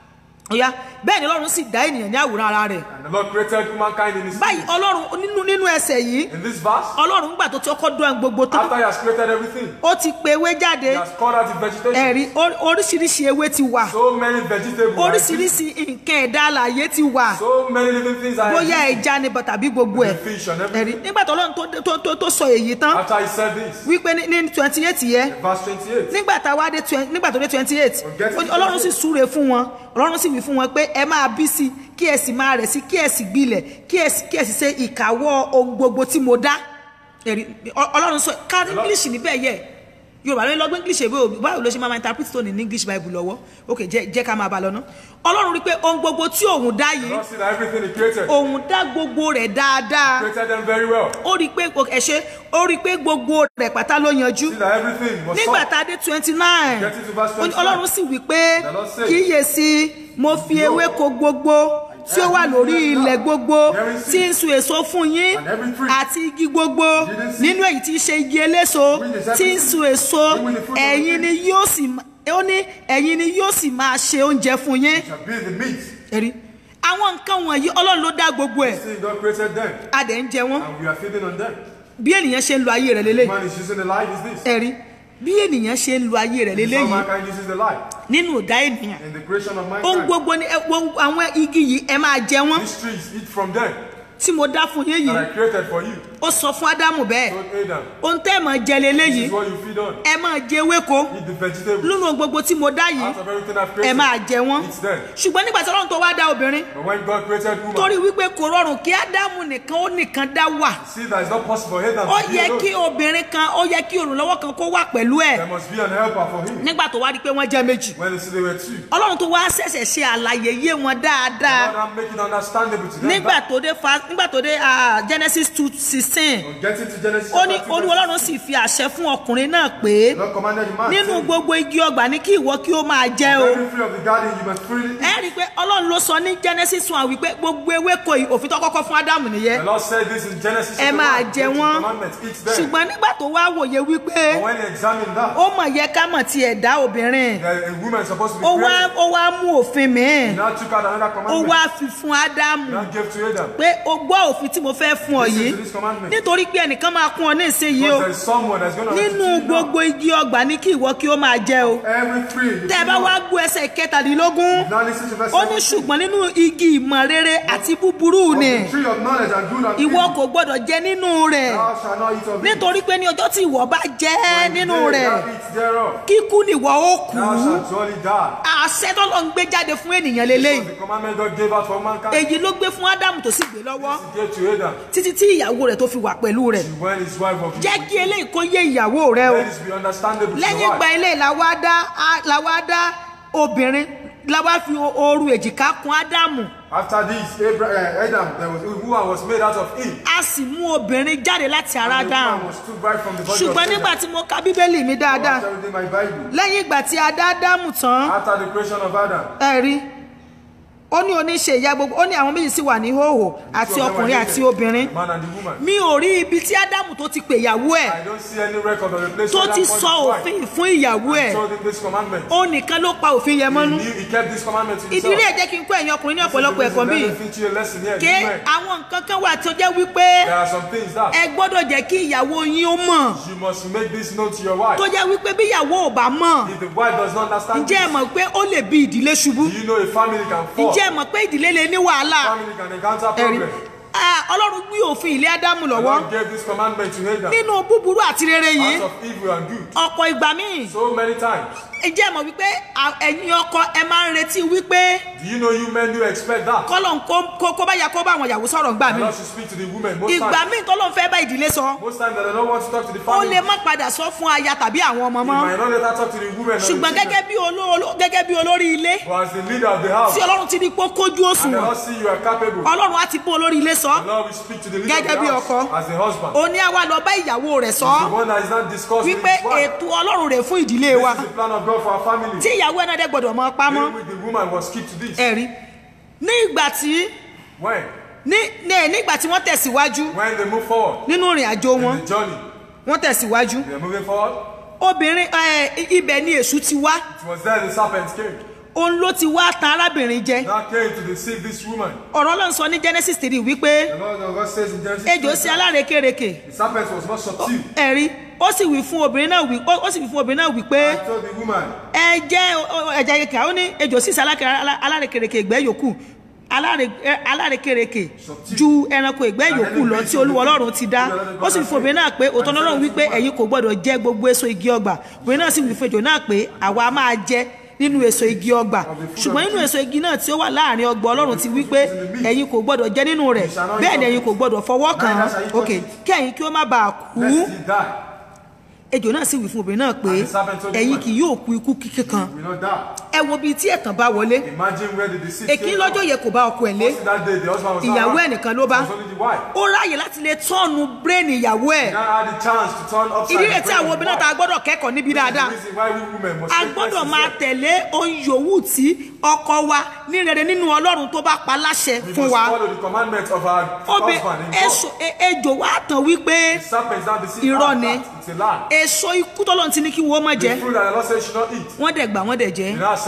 ọ̀ya bẹ́ẹ̀ ni ọlọ́run sì dá ènìyàn ní àwòrán ara rẹ̀ And the Lord created humankind in his báyìí image. ọlọ́run nínú nínú ẹsẹ̀ yìí In this verse, ọlọ́run gbà tó ti ọkọ́ dán gbogbo tán after he has created everything, ó ti pe ewé jáde he has called out the vegetation. ẹ̀rí or- oríṣiríṣi ewé ti wà So many vegetables. like this. oríṣiríṣi nǹkan ẹ̀dá alàyè ti wà So many living things are bóyá existing. ẹja ni bọ̀ tàbí gbogbo ẹ̀ The fish and ẹ̀rí everything. nígbà tó ọlọ́run tó- tó- tó- tó sọ èyí tán After he said this, wípé ní- ní twenty eight yẹ verse 28. nígbà tá a wá dé twen- nígbà tó dé twenty eight get to ọlọ́run 28. sì súre fún wọn ọlọ́run sì wí fún wọn pé ẹ máa bí sí kí ẹ sì máa rẹ̀ sí kí ẹ sì gbilẹ̀ kí ẹ sì kí ẹ sì ṣe ìkáwọ́ ohun gbogbo tí mo dá ẹ̀rí ọ- ọlọ́run sọ ká english níbẹ̀ yẹ yorùbá ló ń lọ́gbọ́n english èbó báwo ló ṣe máa ma interpret tó ní ní english bible lọ́wọ́ ok jẹ́ jẹ́ ká máa bá lọ ná ọlọ́run rí pé ohun gbogbo tí òun dá The yìí Lord see that everything he created, òun dá gbogbo rẹ̀ dáadáa created them very well. ó rí i pé ẹ ṣe ó rí i pé gbogbo rẹ̀ pátá ló yanjú See that everything was nígbà solved. tá a dé twenty nine Get into verse 29. ọlọ́run sì wí pé The Lord said, kíyèsí mo fi ewéko gbogbo tí ó wà lórí ilẹ̀ gbogbo There is tí ń sun èso fún yín And every tree. àti igi gbogbo Didn't see. nínú èyí tí í ṣe igi eléso Which is tí ń everything. sun èso Which is the fruit of the ẹ̀yin tree. ni yóò sì má- ó ní ẹ̀yin ni yóò sì máa ṣe oúnjẹ fún yín Shall be the meat. ẹ̀rí àwọn nǹkan wọ̀nyí ọlọ́run ló dá gbogbo ẹ̀ See, God created them, a dẹ̀ ń jẹ wọ́n and we are feeding on them. bí ènìyàn ṣe ń lo ayé rẹ̀ lélẹ́yìí Man is using the light is this. ẹ̀rí bí ènìyàn ṣe ń lo ayé rẹ̀ This is how lélẹ́yìí mankind uses the light. nínú ìdá ènìyàn In the creation of ohun mankind. gbogbo ni ẹ- ohun- àwọn igi yìí ẹ máa jẹ wọ́n These trees eat from them tí mo dá fún yín that yìí I created for you. ó sọ fún ádámù bẹ́ẹ̀ Don't Adam. ohun tẹ́ ẹ̀ máa jẹ This lélẹ́yìí is what you feed on. ẹ máa jẹ ewéko Eat the vegetables. nínú gbogbo tí mo dá yìí Out of everything I've ẹ created. máa jẹ wọ́n Eat them. ṣùgbọ́n nígbà tí ọlọ́run tó wá dá obìnrin But when God created woman, torí wípé kò rọrùn kí ádámù nìkan ó nìkan dá wà see that it's not possible for Adam ó to be yẹ alone. kí obìnrin kan ó yẹ kí olùrànlọ́wọ́ kan kó wà pẹ̀lú ẹ̀ There must be an helper for him. nígbà tó wá rí i pé wọ́n jẹ́ méjì When they see they were two. ọlọ́run tó wá ṣẹ̀ṣẹ̀ ṣe àlàyé yé wọn dáadáa God, I'm making understandable to them. nígbà tó dé fa nígbà tó dé ah, genesis two sixteen On getting to Genesis ó ní chapter two, olúwa verse ọlọ́run sì fi àṣẹ fún ọkùnrin náà pé The Lord commanded the man, nínú saying, gbogbo igi ọgbà ní kí ìwọ kí ó máa jẹ o Every tree of the garden you must freely eat. ẹ rí i pé ọlọ́run ló sọ ní genesis one wípé gbogbo ewéko yìí òfin tó kọ́kọ́ fún ádámù The nìyẹn Lord said this in Genesis ẹ chapter máa one, jẹ get the wọ́n commandments, eat them. ṣùgbọ́n nígbà tó wá wòye wípé But when he examined that, ó mọ̀ yẹ ká mọ̀ tiẹ̀ dá obìnrin that a woman is supposed to be ó wá created. ó wá mú òfin He míì now took out another ó commandment. wá fi fún ádámù He now gave to Adam. pé o gbọ́ òfin tí mo fẹ́ fún ọ Listen yìí to this commandment. nítorí pé ẹnìkan máa kún ọ ní ìsinyìí o Because there is someone that's going to nínú gbogbo igi ọgbà ní kí ìwọ kí ó máa jẹ o every tree. you tẹ ẹ feed bá on. wá gbọ́ ẹsẹ̀ kẹtàdínlógún Now listen to verse ó ní 17. ṣùgbọ́n nínú igi ìmọ̀ rere àti búburú Of ni the tree of knowledge and good and ìwọ evil, kò gbọ́dọ̀ jẹ nínú rẹ̀ thou shalt not eat of it. nítorí pé ní ọjọ́ tí ìwọ bá jẹ When nínú the day rẹ̀ thou eat thereof, kíkú nìwọ ó kú thou shalt surely die. àṣẹ tó lọ ń gbé jáde fún ènìyàn This lélẹ́yìí was the commandment God gave out for mankind. èyí ló gbé fún ádámù tó sì gbé lọ́wọ́ He gave to Adam títí tí ìyàwó rẹ̀ tó fi wà pẹ̀lú rẹ̀ when his wife was jẹ́ kí eléyìí kó yé ìyàwó rẹ o Let this be understandable to lẹ́yìn your ìgbà wife. eléyìí la wá dá á- la wá dá obìnrin la wá fi ooru èjìká kún ádámù After this, Abraham, uh, Adam, there was a woman was made out of Eve. a sì mú obìnrin jáde láti ara And the ádámù woman was took right from the body ṣùgbọ́n of nígbà Adam. tí mo ka bíbélì mi dáadáa After reading my Bible, lẹ́yìn ìgbà tí a dá ádámù tán after the creation of Adam, ẹ rí ó ní oníṣe ìyá gbogbo ó ní àwọn méjì sì wà ní hóhò àti two of them were ọkùnrin naked, àti obìnrin the man and the woman. mi ò rí ibi tí ádámù tó ti pè ìyàwó ẹ̀ I don't see any record of a place tó where ti that point sọ is right. òfin fún ìyàwó ẹ̀ told him this commandment. ó nìkan ló pa òfin yẹn He mọ́nú knew he kept this commandment to himself. ìdílé ẹ̀ jẹ́ kí n kó ẹ̀yin ọkùnrin ní ọ̀pọ̀lọpọ̀ ẹ̀kọ́ bíi Let me teach you a lesson here. ké Women, àwọn nǹkan kan wà tó jẹ́ wípé There are some things that ẹ gbọ́dọ̀ jẹ́ kí ìyàwó yín ó mọ̀ you must make this known to your wife. tó jẹ́ wípé bí ìyàwó ò bá mọ̀ If the wife does not understand ǹjẹ́ ẹ this, mọ̀ pé ó lè bí ìdílé ṣubú do you know a family can fall? ǹjẹ́ ẹ mọ̀ pé ìdílé lè ní wàhálà Family can encounter ẹ̀rí problem. Ah, ọlọ́run gbé òfin ilé ádámù The lọ́wọ́ Lord gave this commandment to Adam. nínú búburú àti rere yìí Out of evil and good. ọ̀pọ̀ ìgbà míì So many times. ǹjẹ́ ẹ mọ̀ wípé à- ẹ̀yin ọkọ ẹ máa ń retí wípé Do you know you men do expect that? kọ́lọ̀ ń kó- kó kó bá ya kó bá àwọn ìyàwó sọ̀rọ̀ ńgbà The míì Lord should speak to the women. Most ìgbà times, míì tọ́lọ́ fẹ́ bá ìdílé sọ most times they don't want to talk to the ó family. lè má padà sọ fún aya tàbí àwọn ọmọ You mọ́ might not let her talk to the women. or the ṣùgbọ́n children. gẹ́gẹ́ bí oló- gẹ́gẹ́ bí olórí ilé But as the leader of the house, tí ọlọ́run ti ní pé ó kójú and the òṣùwọ̀n Lord see you are capable, ọlọ́run á ti bó olórí ilé sọ the Lord will speak to the leader Gẹ́gẹ́ of bí the ọkọ. house as the husband. ó ní àwa lọ bá ìyàwó rẹ̀ sọ The one that is not discussed with wípé his wife. ètò ọlọ́run rẹ̀ fún ìdílé wa This is the plan of God for our family. tí ìyàwó ẹ̀ náà dẹ́ gbọ́dọ̀ mọ pamọ́ Being with the woman was keep to this. ẹ̀rí ní ìgbà tí When? ní ní- nígbà tí wọ́n tẹ̀síwájú When they move forward nínú ìrìn àjò wọn in the journey, wọ́n tẹ̀síwájú they are moving forward. obìnrin ẹ, ibẹ̀ ni èṣù ti wá It was there the serpent came. òun ló ti wá tan arábìnrin jẹ Now came to deceive this woman. ọ̀rọ̀ ọlọ́run sọ ní genesis three wípé The Lord of God says in Genesis, ejò sí 3, alárekereke the serpent was not subdued. ẹ̀rí ó sì wí fún obìnrin náà wí ó ó sì wí fún obìnrin náà wípé I told the woman, ẹ jẹ́ ọ- ọ- ẹ̀jẹ̀ kẹ̀kẹ́ ó ní ejò sí alárekereke ìgbẹ́ yòókù aláre- ẹ, alárekereke ju ẹranko ìgbẹ́ yòókù lọ tí olúwa ọlọ́run ti dá ó sì wí fún obìnrin náà pé òtọ́ ọlọ́run wípé ẹ̀yin kò gbọ́dọ̀ jẹ gbogbo èso igi ọgbà obìnrin náà sì wí fún ejò náà pé àwa máa jẹ nínú èso igi ọgbà ṣùgbọ́n nínú èso igi náà tí ó wà láàrin ọgbà ọlọ́run ti wí pé ẹ̀yin kò gbọ́dọ̀ jẹ nínú rẹ̀ bẹ́ẹ̀ ni ẹ̀yin kò gbọ́dọ̀ fọwọ́ kàn án ok kí ẹ̀yin kí ó má bàa kú lest he die. ejò náà sì wí fún obìnrin náà pé And the serpent told the ẹ̀yin woman, kì yóò kú ikú kíkẹ́ kan We will not die. ẹ wo bíi tí ẹ̀tàn bá wọlé Imagine where the deceit èkí came lọ́jọ́ from. yẹ kò bá ọkọ ẹ̀ lé First that day, the husband was ìyàwó not ẹ̀ nìkan ló bá It was only the wife. ó ráàyè láti lè tọ́ọ̀nù bírèènì ìyàwó ẹ̀ He now had the chance to turn upside ìdí rẹ̀ the tí brain àwọn of the obìnrin náà wife. ta gbọ́dọ̀ kẹ́kọ̀ọ́ níbi This is dáadáa the reason why we women must a take gbọ́dọ̀ lessons máa here. tẹ̀lé ohun yòówù tí ọkọ wa ní rere nínú ọlọ́run tó bá pa láṣẹ We fún must wa follow the commandments of our obì husband in God. èso e- ejò wa tàn wípé The serpent is not deceived. Irọ́ Ah, ni. that, It's a lie. èso ikú tọ́lọ́run ti ní kí wọ́n má jẹ The fruit that the Lord said you should not eat. wọ́n dẹ̀ gbà wọ́n dẹ̀ jẹ́ He now said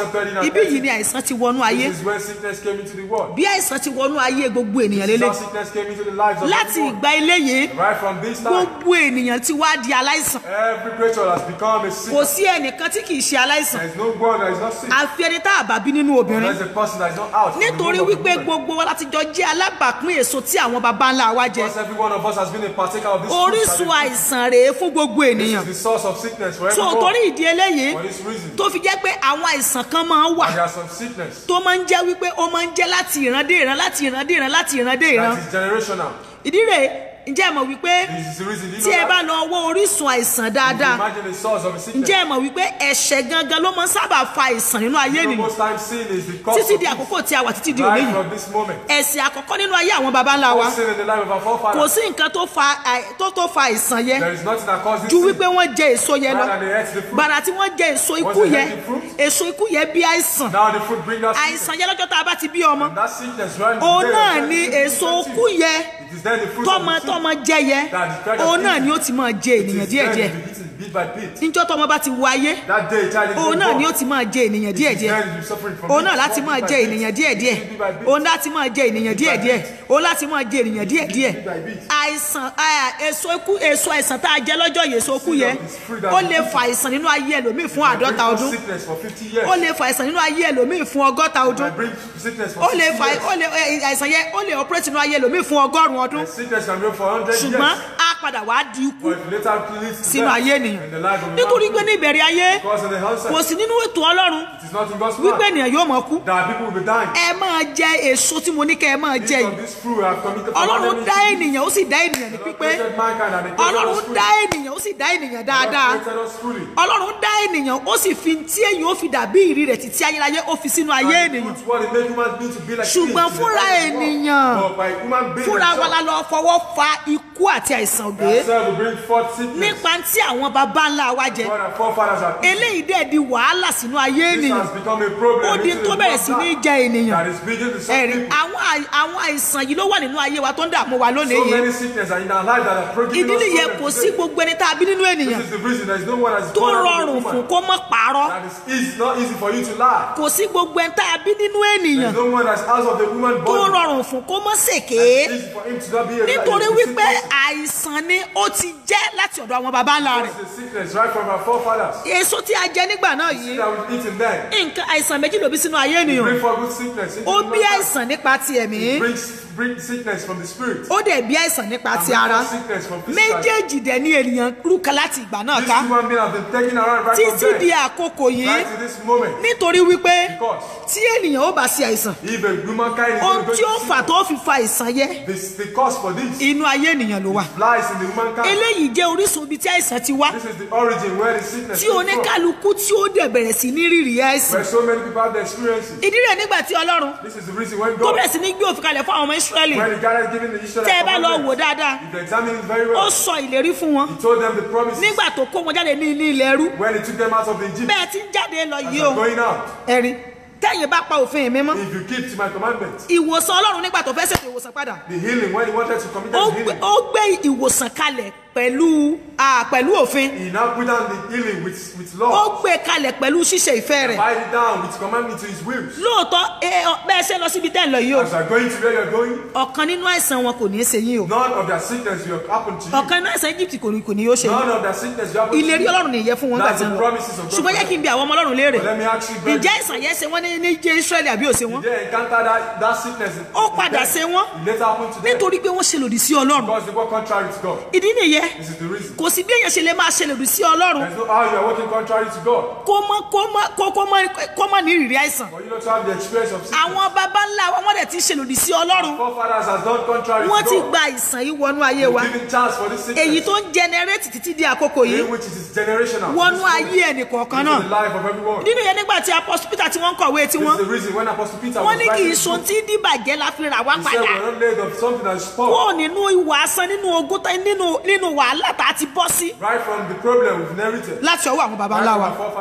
accepted it and ibí ate yìí it. ni àìsàn ti wọnú ayé This is when sickness came into the world. bí àìsàn ti wọnú ayé gbogbo ènìyàn This is lélẹ̀ how sickness came into the lives of láti everyone. ìgbà eléyìí Right from this time, gbogbo ènìyàn ti wá di aláìsàn every creature has become a sick. kò sí ẹnìkan tí kì í ṣe aláìsàn There is no one that is not sick. àfi ẹni tá a bá bí nínú obìnrin There is a person that is not out. from the nítorí womb of the wípé woman. gbogbo wa láti jọ jẹ́ alábàápín èso tí àwọn baba ńlá wa jẹ Because every one of us has been a partaker of this fruit orísun that àìsàn rèé fún gbogbo is- ènìyàn This is the source of sickness for so everyone. torí ìdí eléyìí For this reason. tó fi jẹ́ pé àwọn àìsàn kan máa ń wà And there are some sickness tó máa ń jẹ́ wípé ó máa ń jẹ́ láti ìran dé ìran láti ìran dé ìran láti ìran dé ìran that is generational. ìdí rèé ǹjẹ́ ẹ mọ̀ wípé This is the reason. Do you tí ẹ know bá that? lọ wọ orísun àìsàn If you dáadáa Imagine the source of a sickness. ǹjẹ́ ẹ mọ̀ wípé ẹ̀ṣẹ̀ gangan ló máa ń sábà fa àìsàn nínú ayé You know, ènìyàn most times sin is the cause títí of di this. àkókò tí a wà títí di òní Right yìí from this moment. ẹ̀ṣẹ̀ àkọ́kọ́ nínú ayé àwọn baba ńlá wa All sin in the life of our kò forefathers. sí nǹkan tó fa àì- tó tó fa àìsàn yẹn There is nothing that causes ju sin. wípé wọ́n jẹ èso yẹn lọ Rather than they ate the fruit. gbàrà tí wọ́n jẹ èso ikú they yẹn ate the fruit, èso ikú yẹn bí àìsàn Now the fruit brings us sickness. àìsàn yẹn lọ́jọ́ tá a bá ti bí ọmọ And that sickness right òun there, náà that ni sickness èso is ikú yẹn It is then the fruit tọmọ of the tọmọ jẹ yẹn That is kind of òun náà eating. ni ó ti máa jẹ It ènìyàn is then díẹ̀díẹ̀ to be eaten bit by bit. níjọ́ tọmọ bá ti wọ ayé That day, child is òun being náà ni ó born. ti máa jẹ ènìyàn It is díẹ̀díẹ̀ then to be suffering from òun bit náà by láti bit máa by jẹ bit. ènìyàn díẹ̀díẹ̀ Bit by bit. òun láti máa jẹ ènìyàn Bit by díẹ̀díẹ̀ bit. òun láti máa jẹ ènìyàn díẹ̀díẹ̀ Bit by bit. àìsàn à, èso ikú èso àìsàn tá a jẹ lọ́jọ́ yìí èso ikú yẹn It's fruit that ó we lè eat. fa àìsàn nínú ayé ẹlòmíì fún It àádọ́ta brings us ọdún sickness for 50 years. ó lè fa àìsàn nínú ayé ẹlòmíì fún ọgọ́ta ọdún It brings sickness for ó lè 60 fa years. ó lè ẹ, àìsàn yẹn ó lè operate nínú ayé ẹlòmíì fún ọgọ́rùn-ún ọdún And sickness can go for 100 ṣùgbọ́n years. á padà wá di ikú But it later leads to sínú death ayé in the ènìyàn life of a nítorí man. pé ní ìbẹ̀rẹ̀ ayé Because in the kò onset, sí nínú ètò ọlọ́run it is not in God's wípé plan ènìyàn yóò mọ̀ kú that people will be dying. ẹ máa jẹ èso tí mo ní kẹ́ ẹ máa jẹ Each of yìí this fruit have committed ọlọ́run commandment dá to eat. ènìyàn ó sì dá ènìyàn ní The Lord pípé created mankind and he created us ọlọ́run fully. dá ènìyàn ó sì dá ènìyàn The dáadáa Lord created us fully. ọlọ́run dá ènìyàn ó sì fi tí èyàn ó fi dàbí ìrí rẹ̀ títí ayérayé ó fi sínú ayé And he ènìyàn puts what it make human being to be like Ṣùgbọ́n things in the fúnra life of the world. ènìyàn, But by human being fúnra wa la themselves, lọ fọwọ́ fa ikú àti àìsàn gbé themselves will bring forth sickness. nípa tí àwọn baba ńlá wa jẹ God and forefathers have eaten. eléyìí dẹ̀ di wàhálà sínú ayé This ènìyàn has become a problem. ó di This is tó a bẹ̀rẹ̀ sí ní problem jẹ ènìyàn That is beginning to some ẹ̀rí people. àwọn àì- àwọn àìsàn yìí ló wà nínú ayé wa tó ń dààmú wa lónìí So yìí many sickness are in our life that are producing ìdí us nìyẹn problems kò sí today. gbogbo ẹni tá a bí nínú ènìyàn This is the reason there is no one that is tó born out of a rọrùn woman. fún kó mọ́ pààrọ̀ That is easy, not easy for you to lie. kò sí gbogbo ẹni tá a bí nínú There ènìyàn is no one that's out of the woman tó body. rọrùn fún kó mọ́ ṣèké It's easy for him to not be a nítorí a sick wípé person. àìsàn ni ó ti jẹ́ láti ọ̀dọ̀ àwọn baba ńlá rẹ̀ It's a sickness right from our forefathers. èso tí a jẹ nígbà náà yìí That we eat in them. nǹkan àìsàn méjì ló bí sínú ayé ènìyàn Bring for good sickness into ó human bí life. àìsàn nípa ti ẹ̀mí Brings bring sickness from the spirit. ó dẹ̀ bí àìsàn nípa And ti ara bring sickness from physical. méjèèjì dẹ̀ ní ènìyàn rúkà láti ìgbà náà This ká human being has been taken around right from títí di there. àkókò yìí Right to this moment. nítorí wípé Because tí ènìyàn ó bá ṣe àìsàn if a humankind is ohun going tí ó to fà sick, tó fi fa àìsàn yẹ this, the cause for this inú ayé ènìyàn ló wà lies in the humankind. eléyìí jẹ́ orísun ibi tí àìsàn ti wá This is the origin where the sickness tí came from. oníkálukú tí ó dẹ̀ bẹ̀rẹ̀ sí ní rírì àìsàn Where so many people have the experiences. ìdí rẹ̀ nígbà tí ọlọ́run This is the reason when tó God, bẹ̀rẹ̀ sí ní gbé òfin kalẹ̀ fún àwọn ọmọ ìsírẹ́lì when the God has given the Israelites tẹ́ ẹ bá lọ wò commandments, dáadáa if you examine it very ó well, sọ ìlérí fún wọn He told them the promises nígbà tó kó wọn jáde ní ilé ilẹ̀ ẹrú when He took them out of the Egypt. bẹ́ẹ̀ tí ń jáde lọ As yìí you're o going out, ẹ̀rí tẹ́yìn bá pa òfin mi mọ́ if you keep to my commandments, ìwòsàn ọlọ́run nígbà tó fẹ́ ṣètò ìwòsàn padà the healing, when He wanted to commit ó the gbé- healing, ó gbé ìwòsàn kalẹ̀ pẹ̀lú ah, pẹ̀lú òfin He now put down the healing with, with ó law. gbé kalẹ̀ pẹ̀lú ṣíṣe ìfẹ́ rẹ̀ Bind it down with commandment to His will. lóòótọ́ ẹ, ọ, bẹ́ẹ̀ ṣe lọ síbi tẹ́ ń lọ yìí o As you are going to where you're going, ọ̀kan nínú àìsàn wọn kò ní í ṣe yín o none of their sickness will happen to you. ọ̀kan nínú àìsàn Egypt kò ní kò ní yóò ṣe yín None of their sickness will happen to ìlérí you. ọlọ́run nìyẹn fún wọn nígbà That's tí the wọn lọ promises of God. ṣùgbọ́n yẹ kí n bi àwọn ọmọ ọlọ́run léèrè But let me ask you, brethren, ǹjẹ́ àìsàn yẹn ṣe wọ́n ní ní jẹ́ Israẹli àbí ò ṣe wọ́n did they encounter that, that sickness? in- ó in padà them? ṣe wọ́n It later happened to them. nítorí pé wọ́n ṣe lòdì sí ọlọ́run Because they were contrary to God. ìdí nìyẹn This is the reason. kò sí bí èèyàn ṣe lè máa ṣe lòdì sí ọlọ́run There's no how you are working contrary to God. kó mọ kó mọ kó kó mọ kó mọ ní ìrírí àìsàn For you not to have the experience of sickness. àwọn baba ńlá wa wọ́n dẹ̀ ti ṣe lòdì sí ọlọ́run Forefathers has done contrary wọ́n ti to God. gba àìsàn yìí wọnú ayé wa Giving chance for this sickness. èyí tó ń jẹnẹrétì títí di àkókò yìí in which it is generational. wọnú This ayé ẹnì kọ̀ọ̀kan into náà the life of everyone. nínú yẹn nígbà tí apọ́sù Peter tí wọ́n ń kọ̀wé This tiwọn is the reason when Apostle Peter wọ́n was ní kì í writing so this tí dìbàjẹ́ la fi rà wá book, he said padà we're not laid of something that is spoiled. kúrò nínú ìwà asán nínú ogún tán nínú nínú wàhálà tá a ti bọ́ sí Right from the problem we've inherited. láti ọwọ́ àwọn baba Right ńlá from wa our forefathers. a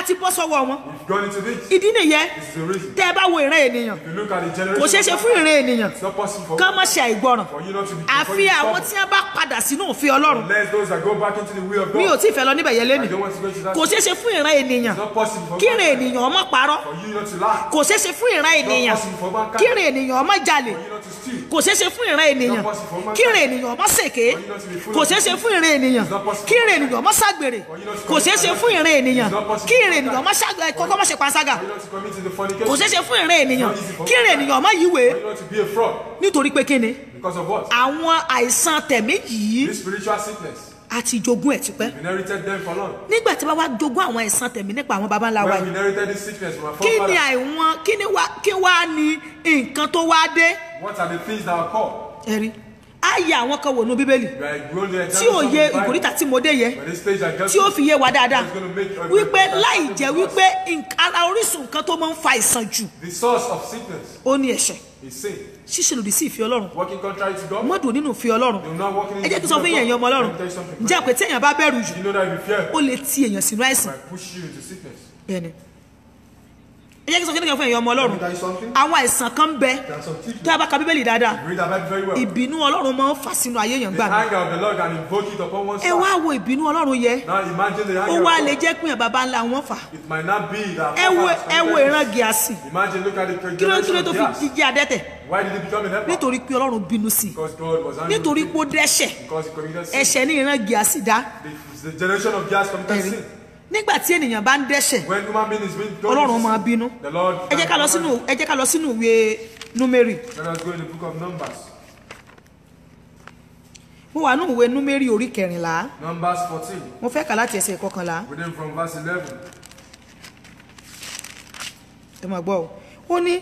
ti bọ́ sọ́wọ́ wọn We've gone into this. ìdí nìyẹn This is the reason. tẹ́ ẹ bá wo ìran ènìyàn If you look at the generation, kò ṣeé ṣe of fún ìran ènìyàn It's not possible for, kán má ṣe àìgbọràn for you not to be. for àfi you to àwọn stop. tí wọ́n bá padà sínú òfin ọlọ́run Unless those that go back into the way of mi ò God. tí ì fẹ́ lọ níbẹ̀ yẹn I lẹ́nu don't want to go to that. kò ṣeé ṣe fún ìran ènìyàn It's not possible for kí ìran mankind. ènìyàn ọmọ parọ́ For you not to lie. kò ṣeé ṣe fún ìran ènìyàn possible for mankind. kí ìran ènìyàn ọmọ jalè For you not to steal. kò ṣeé ṣe fún ìran ènìyàn not possible for mankind. kí ìran ènìyàn ọmọ ṣèké For you not to be full kò of ṣeé ṣe fún ìran ènìyàn It's not possible kí for ìran mankind. ènìyàn ọmọ ṣàgbèrè For you not to kò ṣeé ṣe commit fún ìran ènìyàn It's not possible kí for ìran ènìyàn mankind. ọmọ ṣàgbèrè kọ́kọ́ má ṣe panṣágà For you not to commit into fornication. kò ṣeé ṣe fún ìran ènìyàn It's not easy for kí ìran mankind. ènìyàn ọmọ yíwèé For you not to be a fraud. nítorí pé kíni Because of what? àwọn àìsàn tẹ̀mí yìí This spiritual sickness. àti jogún ẹ̀ tipẹ́ We inherited them for long. nígbà tí wọ́n wá jogún àwọn àìsàn tẹ̀mí nípa àwọn baba ńlá wa When we yìí inherited this sickness from our kí ni forefathers, àìwọ̀n kí ni wá kí wá ní nǹkan tó wá dé what are the things that are called? ẹ̀rí á yẹ àwọn kan wò ní bíbélì We are going to tí ò yẹ ìkòríta tí mo dé yẹ By this stage, I get tí ó fi yé wa dáadáa It's gonna make every- wípé láì jẹ́ wípé nǹkan- ara orísun nǹkan tó máa ń fa ìsàn jù The source of sickness ó ní ẹ̀ṣẹ̀ is sin. ṣíṣe lòdì sí ìfẹ́ ọlọ́run Working contrary to God. mọ́dùn nínú ìfẹ́ ọlọ́run You're not working in ẹ jẹ́ kí n the sọ fún will of yẹn ẹ̀yin ọmọ God. ọlọ́run Let me tell you something. ǹjẹ́ àpè téèyàn bá bẹ̀rù jù You know that if you fear, ó lè ti èèyàn sínú àìsàn I push you into sickness. bẹ́ẹ̀ni ẹ jẹ́ kí n sọ kí n fún ẹ̀yin ọmọ Let ọlọ́run me tell you something. àwọn àìsàn kan ń bẹ There are some tó sickness. a bá ka bíbélì dáadáa Read that Bible very well. ìbínú ọlọ́run máa ń fà sínú ayé èèyàn The gbà mí anger of the Lord can invoke it upon one ẹ wá side. wo ìbínú ọlọ́run yẹ Now imagine the ó anger wá of lè God. jẹ́ pé èèyàn baba ńlá wọn fà It might not be that. ẹ wo forefathers ẹ wo committed ìran this. gíàsì Imagine, look at the kí ló kí generation ló of tó fi Gehazi. jíjẹ adẹ́tẹ̀ Why did he become an emperor? nítorí pé ọlọ́run bínú sí i Because God was angry. nítorí with pé ó him. dẹ́ṣẹ̀ Because he committed sin. ẹ̀ṣẹ̀ ní ìran gíàsì dá The, the generation of Gehazi committed ẹ̀rí sin. nígbà tí ènìyàn bá ń dẹ́ṣẹ̀ When human being is being going ọlọ́run into máa sin, bínú The Lord. ẹ jẹ́ ká lọ sínú ẹ jẹ́ ká lọ sínú ìwé númérì Let us go in the book of Numbers. mo wà nínú ìwé númérì orí kẹrìnlá Numbers 14. mo fẹ́ kà láti ẹsẹ̀ kọkànlá Reading from verse 11. ẹ máa gbọ́ o ó ní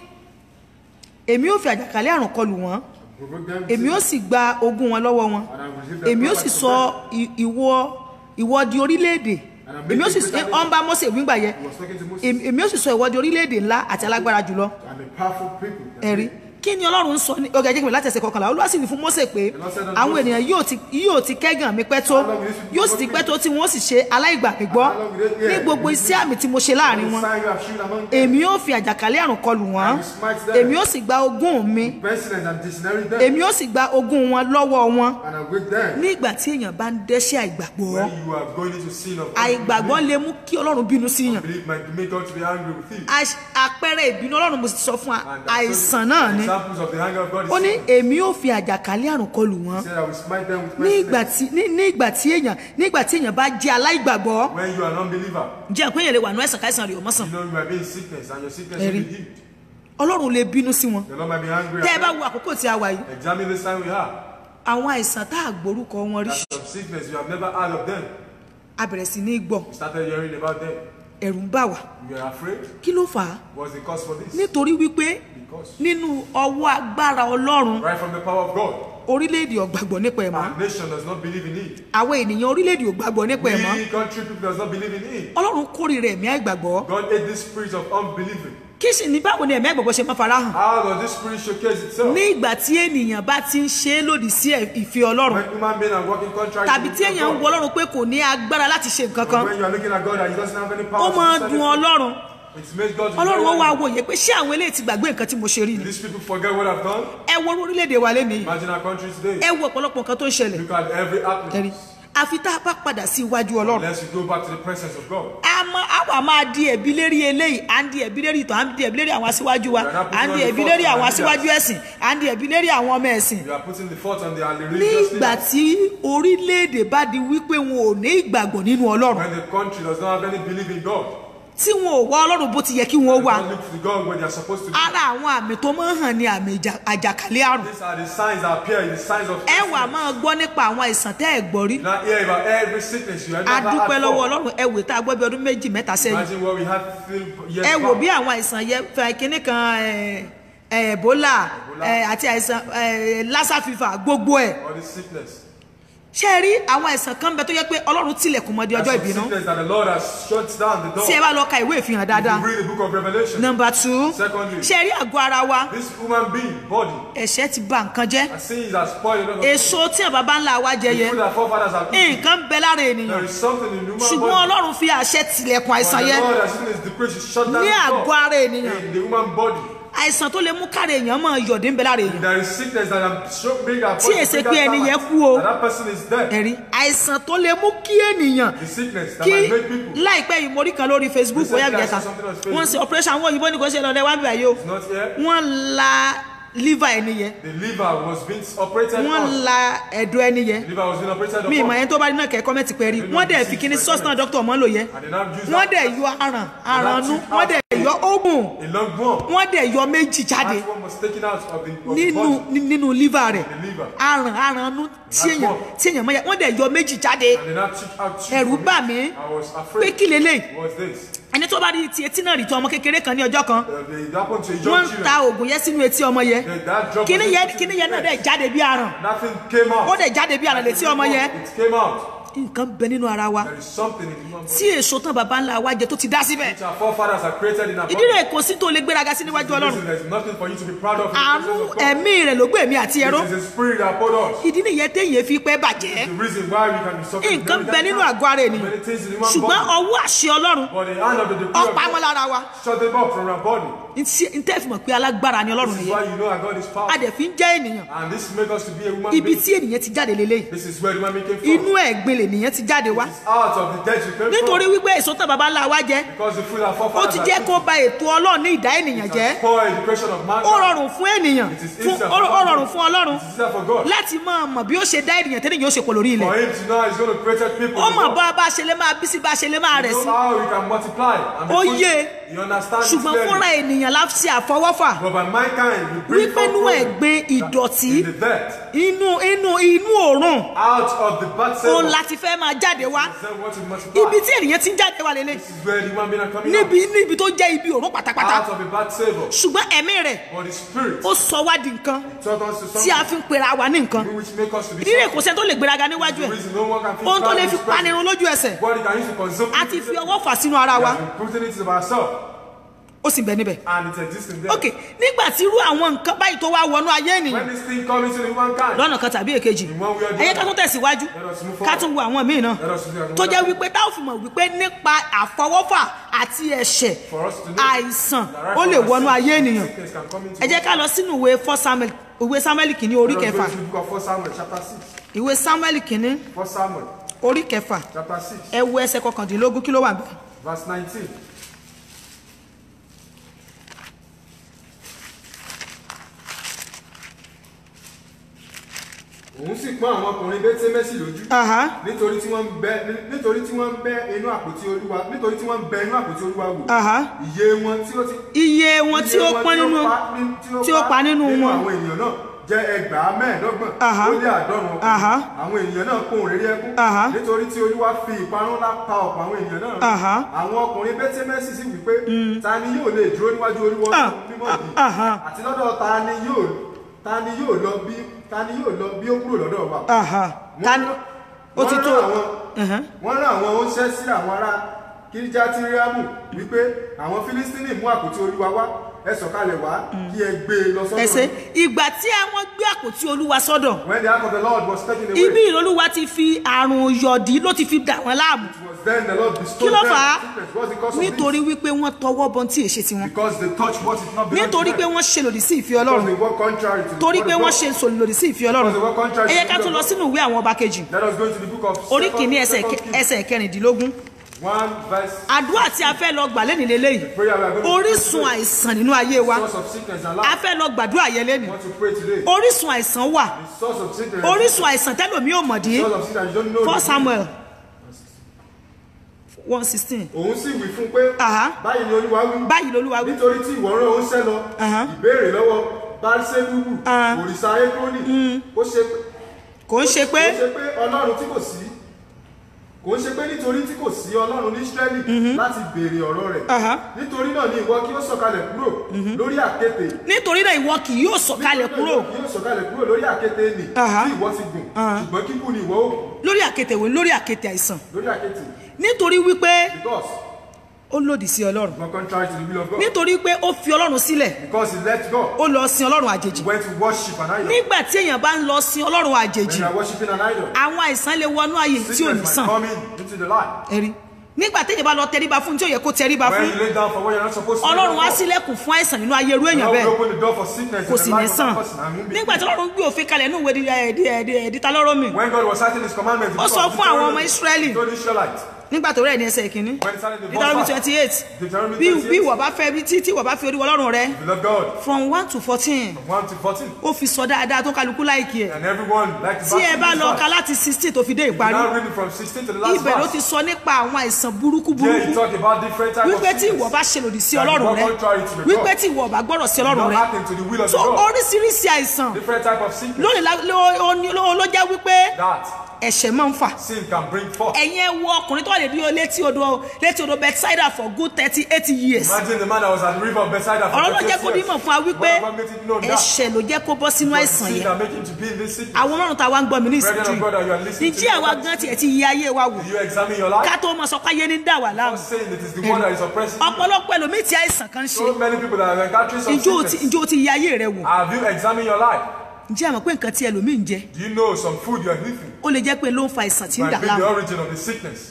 èmi ó fi àjàkálẹ̀ àrùn kọlù wọ́n Provoke them èmi ó sì gba ogún wọn lọ́wọ́ wọn And I will receive their èmi ó sì property sọ from them. i- ìwọ ìwọ di orílẹ̀-èdè And I make èmi ó you sì greater ọ́n bá Mósè wígbà yẹn He was talking to Moses. èmi èmi ó sì sọ ìwọ di orílẹ̀-èdè ńlá àti alágbára jùlọ I'm a powerful people. ẹ̀rí kí ni ọlọ́run ń sọ ní ọgá ẹjẹ́ mi láti ẹsẹ̀ kọkànlá olúwa sì ní fún Mósè pé àwọn ènìyàn yóò ti yóò ti kẹ́gàn mi pẹ́ tó yóò sì ti pẹ́ tó tí wọ́n sì ṣe aláìgbàgbọ́ ní gbogbo iṣẹ́ àmì tí mo ṣe láàrin wọn Sign you have shewn among them. èmi ó fi àjàkálẹ̀ àrùn kọlù wọ́n èmi ó sì gba ogún mi Pestilence and disinherit them. èmi ó sì gba ogún wọn lọ́wọ́ wọn And I with them. ní ìgbà tí èèyàn bá ń dẹ́ṣẹ̀ àìgbàgbọ́ When you are going into sin of àìgbàgbọ́ lè mú kí ọlọ́run bínú sí yàn believe might make God to be angry with you. Àṣ- àpẹẹrẹ ìbínú ọlọ́run mo sì sọ fún wa And that's àìsàn so- náà ni Examples of the anger of God is ó ní sin. èmi ó fi àjàkálẹ̀ àrùn kọlù wọ́n He said, I will smite them with ní ìgbà pestilence. tí ní ní ìgbà tí èèyàn ní ìgbà tí èèyàn bá jẹ́ aláìgbàgbọ́ When you are an unbeliever, jẹ́ pé èèyàn lè wà ní ẹ̀sán káìsàn rẹ̀ ọmọsàn you know you might be in sickness and your sickness Ẹ̀rí. will be healed. ọlọ́run lè bínú sí wọn The Lord might be angry tẹ́ ẹ at bá them. wo àkókò tí a wà yìí Examine this time we have. àwọn àìsàn tá a gbórúkọ wọn rí That's some sickness you have never heard of them. a bẹ̀rẹ̀ sí ní gbọ́ You started hearing about them. ẹ̀rù ń bà wá You were afraid. kí ló fà á What's the cause for this? nítorí wípé Because nínú ọwọ́ agbára ọlọ́run right from the power of God, orílẹ̀-èdè ò gbàgbọ́ nípa ẹ̀ mọ́ our nation does not believe in it. àwọn ènìyàn orílẹ̀-èdè ò gbàgbọ́ nípa ẹ̀ mọ́ We country people does not believe in it. ọlọ́run kórìíra ẹ̀mí àìgbàgbọ́ God hate this spirit of unbelieving. kí sì ní báwo ni ẹ̀mí àìgbàgbọ́ ṣe máa farahàn How does this spirit showcase itself? ní ìgbà tí ènìyàn bá ti ń ṣe é lòdì sí ẹ̀- ìfẹ́ ọlọ́run When human beings are working contrary tàbí to tí the èèyàn ń will wo of God. ọlọ́run pé kò ní agbára láti ṣe nǹkan kan When you are looking at God and he doesn't have any ó power to máa do dùn anything, ọlọ́run it makes God to be ọlọ́run ó very wá angry. wòye pé ṣé àwọn eléyìí ti gbàgbé nǹkan tí mo ṣe rí ni These people forget what I've done. ẹ wo orílẹ̀-èdè wa lẹ́nu yìí Imagine our country today. ẹ wo ọ̀pọ̀lọpọ̀ nǹkan tó ń ṣẹlẹ̀ Look at every ẹ̀rí happening. àfi tá a bá padà sí iwájú ọlọ́run Unless you go back to the presence of God. a mọ àwa máa di ẹ̀bi lérí eléyìí à ń di ẹ̀bi lérí ìtàn à ń di ẹ̀bi lérí àwọn aṣíwájú wa à ń di ẹ̀bi lérí àwọn aṣíwájú ẹ̀sìn à ń di ẹ̀bi lérí àwọn ọmọ ẹ̀sìn You are putting the fault on the ní religious ìgbà leaders. tí orílẹ̀-èdè bá di wípé wọn ò ní ìgbàgbọ́ nínú ọlọ́run When the country does not have any belief in God. tí wọn ò wá ọlọ́run bó ti yẹ kí wọ́n They wá don't look to God where they are supposed to be. ara àwọn àmì tó máa ń hàn ní àmì ìjà- àjàkálẹ̀ àrùn These are the signs that appear in the signs of ẹ wà máa gbọ́ nípa àwọn àìsàn tẹ́ ẹ̀ gbọ́ rí You now hear about every sickness you have a ever dúpẹ́ had lọ́wọ́ before. ọlọ́run ẹ wò tá a gbọ́ bí ọdún méjì mẹ́ta sẹ́yìn Imagine what we had three years ẹ wò back. bí àwọn àìsàn yẹ fẹ kínní kan ẹ, ẹ, ebola ẹ, àti àìsàn ẹ, lassa fever gbogbo ẹ All this sickness. ṣé ẹ rí àwọn àìsàn kan bẹ tó yẹ pé ọlọ́run tilẹ̀kùn mọ́ di ọjọ́ There's some ìbínú sickness that the Lord has shut down the door. tí ẹ bá lọ ka ìwé ìfihàn dáadáa If you read the book of Revelation, nọmba two Secondly. ṣé ẹ rí àgọ́ ara wa this human being, body, ẹ̀ṣẹ̀ ti bà nǹkan jẹ́ has sins has spoiled a lot of èso tí àwọn baba ńlá wa jẹ yẹ food that forefathers have eaten. nǹkan bẹ lára ènìyàn There is something in the human ṣùgbọ́n body. ọlọ́run fi àṣẹ tilẹ̀kùn àìsàn But the yẹn Lord has seen his decree to shut down ní the àgọ́ door ara ènìyàn in the human body. àìsàn tó lè mú káre èèyàn máa yọ̀dé ń bẹ lára èèyàn There is sickness that I'm sure bring our Tí èsè pé ẹni yẹn kú o. And that person is dead. ẹ̀rí àìsàn tó lè mú kí ènìyàn The sickness that kí might make people láìpẹ́ yìí mo rí kan lórí facebook Recently, bóyá I ìjẹta saw something on Facebook. wọ́n ṣe operation àwọn òyìnbó ní kò ṣe lọ́dẹ wá bíbá yìí o not here. wọ́n la liver ẹni yẹn The liver was being operated wọ́n on. la ẹ̀dọ̀ ẹni yẹn The liver was being operated mi ìmọ̀ on. yẹn tó bá rí náà kẹ́ kọ́mẹ́ntì pẹ́ rí wọ́n dẹ̀ fi kíní sọ́ọ̀sì dókítà ọmọ lò yẹ And they now use wọ́n that dẹ̀ yọ aràn arànú wọ́n dẹ̀ yọ ogun a long bone. wọ́n dẹ̀ yọ méjì jáde That one was taken out of the, of the nínú body. nínú liver rẹ̀ The liver. aràn arànú tí èèyàn tí èèyàn mọ̀ yẹ wọ́n dẹ̀ yọ méjì jáde And they now took out two ẹ̀rù from it. bà mí I was pé afraid. kí lélẹ̀ What's this? ẹni tó bá rí ti etí náà rí tó ọmọ kékeré kan ní ọjọ́ kan Uh, they- it happened to a wọ́n young ń children. ta oògùn yẹn sínú etí ọmọ yẹn That- that drop kíní was yẹn into kíní the yẹn náà head. dẹ̀ jáde bí aràn Nothing came out. ó dẹ̀ jáde bí aràn létí ọmọ yẹn It came out. nǹkan bẹ nínú ara wa There is something in the human body. tí èso tán baba ńlá wa jẹ tó ti dá síbẹ̀ Which our forefathers have created in our body. ìdí rẹ̀ kò sí tó lè gbéraga sí níwájú The ọlọ́run reason There's nothing for you to be proud of. in the àánú presence of God. ẹ̀mí rẹ̀ ló gbé èmi àti ẹ̀rọ It is a spirit that poured us. ìdí nìyẹn téèyàn fi pẹ́ bàjẹ́ The reason why we can be suffering. nǹkan very bẹ nínú time. àgọ́ ara ènìyàn Many things in the human ṣùgbọ́n body. ọwọ́ àṣẹ ọlọ́run But the hand of the decree of ọ̀pá mọ́ God lára wa shut them up from our body. ntẹ́ fi mọ̀ pé alágbára ni ọlọ́run This is nìyẹn why you know that God is a powerful. dẹ̀ fi ń jẹ́ ènìyàn And this makes us to be a human ibi being. tí ènìyàn ti jáde lélẹ́yìí This is where the human being came inú from. ẹ̀gbin lènìyàn ti jáde wá It's out of the dead you came nítorí from. wípé èso tán baba ńlá wa jẹ Because the food our ó forefathers ti have jẹ́ kó eaten ba ètò ọlọ́run ní ìdá ènìyàn jẹ́ has spoiled the creation of man. ó rọrùn fún ènìyàn It is fún easier ó for ó God. rọrùn fún ọlọ́run It is easier for God. láti máa mọ̀ bí ó ṣe dá ènìyàn tẹ́lẹ̀ yóò ṣe pọ̀ lórí ilẹ̀ For him to know he's going to create people. ó in mọ̀ God. bá bá a ṣe lé máa bí sí bá a ṣe lé máa rẹ̀ You sí know how we can multiply and be Ó fruitful. yé. You understand it ṣùgbọ́n fúnra clearly. ènìyàn la ṣe àfọwọ́fà But by mankind, we bring wípé inú forth ẹ̀gbin ìdọ̀tí in the dirt, inú inú inú òórùn out of the bad òun savor. láti fẹ́ máa jáde wá Then what to multiply. ibi tí ènìyàn ti ń jáde wá lélẹ̀ This is where the human being are coming níbi níbi tó jẹ́ ibi òórùn out. pátápátá Out of a bad savor. ṣùgbọ́n ẹ̀mí rẹ̀ But the spirit ó sọ wá di nǹkan taught us to tí a something fi ń pera wa ní nǹkan which make us to be ìdílé kò something. sẹ́ni tó lè gbéraga níwájú The ẹ̀ reason no one can feel ohun tó proud lè of fi his presence. panirun lójú ẹsẹ̀ What he can use to consume. a ti fi ọwọ́ fà sínú ara wa We have been putting it to ourselves. ó sì bẹ̀ níbẹ̀ And it exists in there. ok nígbà tí irú àwọn nǹkan báyìí tó wá wọnú ayé ènìyàn When this thing comes into the humankind, lọ́nà kan tàbí èkejì In one way or the ẹ̀yẹ other. ká tún tẹ̀síwájú Let us move ká forward. tún wo àwọn míì náà Let us do that. tó jẹ́ wípé tá ò fi mọ̀ wípé nípa àfọwọ́fà àti ẹ̀ṣẹ̀ For us to know àìsàn that right ó from lè our wọnú sin, ayé ènìyàn sickness can come into ẹ jẹ́ ká lọ sínú ìwé First Samuel ìwé Samuel kìíní orí Let us go kẹfà to the book of 1 Samuel chapter 6. ìwé Samuel kìíní 1 Samuel orí kẹfà chapter 6 ẹ wo ẹsẹ̀ kọkàndínlógún kí ló wà bẹ́ẹ̀. verse 19. òun sì pọ́n àwọn ọkùnrin bẹ́tẹ́mẹ́sì lójú Aha. nítorí tí wọ́n ń bẹ nítorí tí wọ́n ń bẹ inú àpótí olúwa nítorí tí wọ́n ń bẹ inú àpótí olúwa wò Aha. iye wọn tí ó ti iye wọn tí ó pọ́n nínú tí ó pa nínú wọn àwọn ènìyàn náà jẹ́ ẹgbàá mẹ́ẹ̀ẹ́dọ́gbọ̀n Aha. ó lé àádọ́rùn Aha. ọkùnrin àwọn ènìyàn náà kún òrèrè ẹkún Aha. nítorí tí olúwa fi ìparun ńlá pa ọ̀pọ̀ àwọn ènìyàn náà Aha. àwọn ọkùnrin bẹ́tẹ́mẹ́sì sì wí pé ta ni yóò lè dúró níwájú olúwa Ah. mímọ́ yìí Aha. àti lọ́dọ̀ ta ni yóò ta ni yóò lọ bí ta ni yóò lọ bí ó kúrò lọ́dọ̀ wa Aha. Ta ni- ó ti tó Aha. wọ́n rán àwọn oúnṣẹ́ sí àwọn ará kíríjátìríàmù wípé àwọn fílístínì mú àpótí olúwa wá ẹ sọ̀kalẹ̀ wá kí ẹ gbé e lọ ẹsẹ̀ sọ́dọ̀ ìgbà tí àwọn gbé àpótí olúwa sọ́dọ̀ when the ark of the lord was taken away ibi ìrọlúwa ti fi àrùn yọ̀dí ló ti fi dà wọ́n láàmú it was then the lord kí bestowed ló them fà á sickness what's the cause of nítorí this wípé wọ́n tọwọ́ bọ tí èṣe tiwọn because they touch what is not belong nítorí to pé them wọ́n ṣe lòdì sí ìfẹ́ because ọlọ́run they work contrary to the torí word pé of wọ́n God. ṣe lòdì sí ìfẹ́ ọlọ́run Because they work contrary to ẹ yẹ the ká will tún of lọ God. sínú ìwé àwọn ọba kejì let us go into the book of orí Second- kìíní ẹsẹ̀ Second Kings. ẹsẹ̀ kẹrìndínlógún one verse àdúrà tí a fẹ́ lọ gbà lẹ́nìí lélẹ́yìí prayer we are going to orísun pray àìsàn nínú ayé wa source of sickness and a life fẹ́ lọ gbàdúrà yẹn lẹ́nìí we want to pray today orísun àìsàn wà the source of sickness orísun àìsàn tẹ́lòmí ò mọ̀dí source of sickness you don't know four the samuel one sixteen òun sì wí fún pé Aha. báyìí ni olúwa wí báyìí lolúwa wí nítorí tí ìwọ rán oúnṣẹ́ lọ Aha. ìbéèrè lọ́wọ́ bárísẹ́lúbù Ah. òrìṣà ékrónì ó ṣe pé kò ń ṣe ó pé ṣe pé ọlọ́run tí kò sí kò ń ṣe pé nítorí tí kò sí ọlọ́run ní israẹli láti béèrè ọ̀rọ̀ rẹ̀ Aha. nítorí náà ni ìwọ kí ó sọ̀kalẹ̀ kúrò lórí àkéte nítorí náà ìwọ kì yóò sọ̀kalẹ̀ kúrò kí ó sọ̀kalẹ̀ kúrò lórí àkéte nì Aha. tí ìwọ ti gùn ṣùgbọ́n kíkú ni ìwọ ó kù lórí àkéte wo lórí àkéte àìsàn lórí àkéte nítorí wípé because ó lòdì sí ọlọ́run not contrary to the will of God nítorí pé ó fi ọlọ́run sílẹ̀ because he left God ó lọ sin ọlọ́run àjèjì he went to worship an idol nígbà tí èèyàn bá ń lọ sin ọlọ́run when àjèjì you are worshiping an idol àwọn àìsàn lè wọnú ààyè tí ò ní sickness sàn might come in into the life ẹ̀rí nígbà téèyàn bá lọ tẹríba fún tí ò yẹ kó tẹríba when fún you lay down for what you are not supposed to ọlọ́run á lay down for. sílẹ̀kùn fún àìsàn nínú ayé irú èèyàn God will bẹ́ẹ̀ open the door for sickness kò in sì the ní life of sàn that person and won't be nígbà tí healed. ọlọ́run gbé òfin kalẹ̀ nínú ìwé ẹ̀dítà lọ́rọ́ mi when God was citing his commandments Ó sọ fún àwọn ọmọ Ísírẹ́lì. he told the Israelites nígbà tó rẹ̀ ní ẹsẹ̀ ìkíní When it started the Deuteronomy verse twenty eight Deuteronomy bí 28. bí ìwọ bá fẹ́ bí tí tí ìwọ bá fi orí wọ ọlọ́run rẹ you love God from one to fourteen from 1 to 14 ó fi sọ dáadáa tó kálukú láìkí ẹ̀ and everyone like to tí ẹ bá lọ ka láti sixteen tó fi dé ìparí now reading from 16 to the last ibẹ̀ ló ti verse sọ nípa àwọn àìsàn burúkú here he burúkú talk about different types of wípé tí ìwọ sickness bá ṣe lòdì sí That ọlọ́run you rẹ walk contrary to the wípé God. tí ìwọ bá gbọ́dọ̀ sí you ọlọ́run not rẹ acting to the will of so the God oríṣiríṣi àìsàn different type of sickness lónìí la- ló- ó ní- ló ló jẹ́ wípé that ẹ̀ṣẹ̀ máa ń fà sin can bring forth ẹ̀yin ẹ wo ọkùnrin tó wà lè dúró létí odò létí odò Bethsaida for good thirty eight years imagine the man that was at the river of Bethsaida for ọ̀rọ̀ ló 38 jẹ́ kó years. dímọ̀ fún wa wípé What God made it known that ẹ̀ṣẹ̀ ló jẹ́ kó bọ́ sínú it was àìsàn sin yẹn that make him to be in this sickness àwọn ọlọ́run tá a wá ń gbọ́ mi ní Brethren ìsìnkú of God that you are listening to ìjí àwa me. gan tiẹ̀ ti yí ayé wa wò Do you examine your life ká tó mọ sọ pé ayé ní dà wà I'm láàmú saying it is the one that is oppressing you ọ̀pọ̀lọpọ̀ ẹlòmíì tí àìsàn kan ń ṣe so many people that are encountering some ìjó ti sickness ìjó ti yí ayé rẹ wò have you examined your life ǹjẹ́ àmọ́ pé nǹkan tí ẹlòmíì ń jẹ do you know some food you are eating ó lè jẹ́ pé ló ń fa àìsàn tí ń dà might be the láàmú origin of the sickness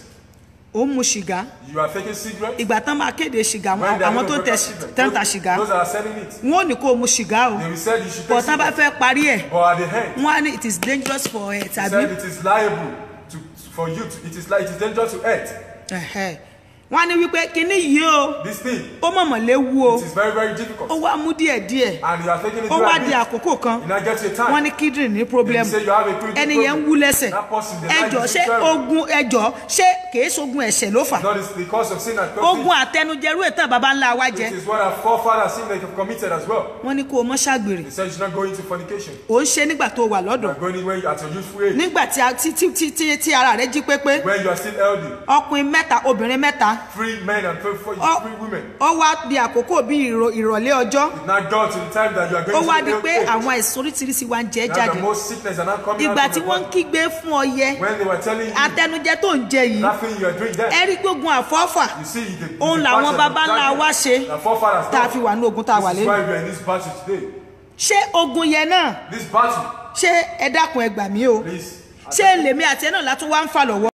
ó ń mu ṣìgá you are taking cigarette ìgbà tán máa kéde ṣìgá when they are àwọn tó going ń tẹ to cigarette tán ń ta those, ṣìgá those that are selling it wọn ò ní kó o mu ṣìgá o they will say you should bọ̀ take tán bá cigarette fẹ́ parí ẹ̀ but at the end wọ́n á ní it is dangerous for health he àbí said it is liable to for you to it is like it is dangerous to earth Ẹ̀hẹ́. wọ́n á ní wípé kinní yìí o this thing ó mọ̀mọ̀ léwu o it is very very difficult ó wá mú díẹ̀díẹ̀ and you are taking it ó wá very di big àkókò kan you now get to a time wọ́n ní kíndìnrín ní problem you say you have a kidney ẹni yẹn ń problem. wú lẹ́sẹ̀ That person, the life ẹjọ́ is ṣé terrible. ogun ẹjọ́ ṣé kìí ṣogun ẹ̀ṣẹ̀ ló fà not it's because of sin and ogun conflict àtẹnujẹrú ètò baba ńlá wa jẹ it is what our forefathers sin they have committed as well wọ́n ní kó o mọ́ ṣàgbèrè they said you should not go into fornication ò ń ṣe nígbà tó wà you lọ́dọ̀ are going in when you at your youthful age nígbà tí a- tí tí tí tí tí ara rẹ jí pépé when you are still healthy ọkùnrin mẹ́ta obìnrin mẹ́ta three men and three, four, Ọ- three women ó wá di àkókò bí ìrò- ìrọ̀lẹ́ ọjọ́ it now got to the time that you are ó going wá to di the pé old age àwọn àìsàn oríṣiríṣi wa ń jẹ now jáde the most sickness are now coming ìgbà out tí from wọ́n the ń body kígbe fún ọyẹ when they were telling you àtẹnujẹ tó ń jẹ yìí that thing you are doing there ẹ rí gbógun àfọ́fà you see the, the òun the làwọn battle baba of the ńlá dragon, wa ṣe the forefathers tá a fi done. wà ní ogun tá a wà this is lẹ́nu why we are in this battle today ṣé ogun yẹn náà this battle ṣé ẹ dákun ẹ gbà mí o please ṣé lèmi àti ẹ náà látún wá ń fà lọ́wọ́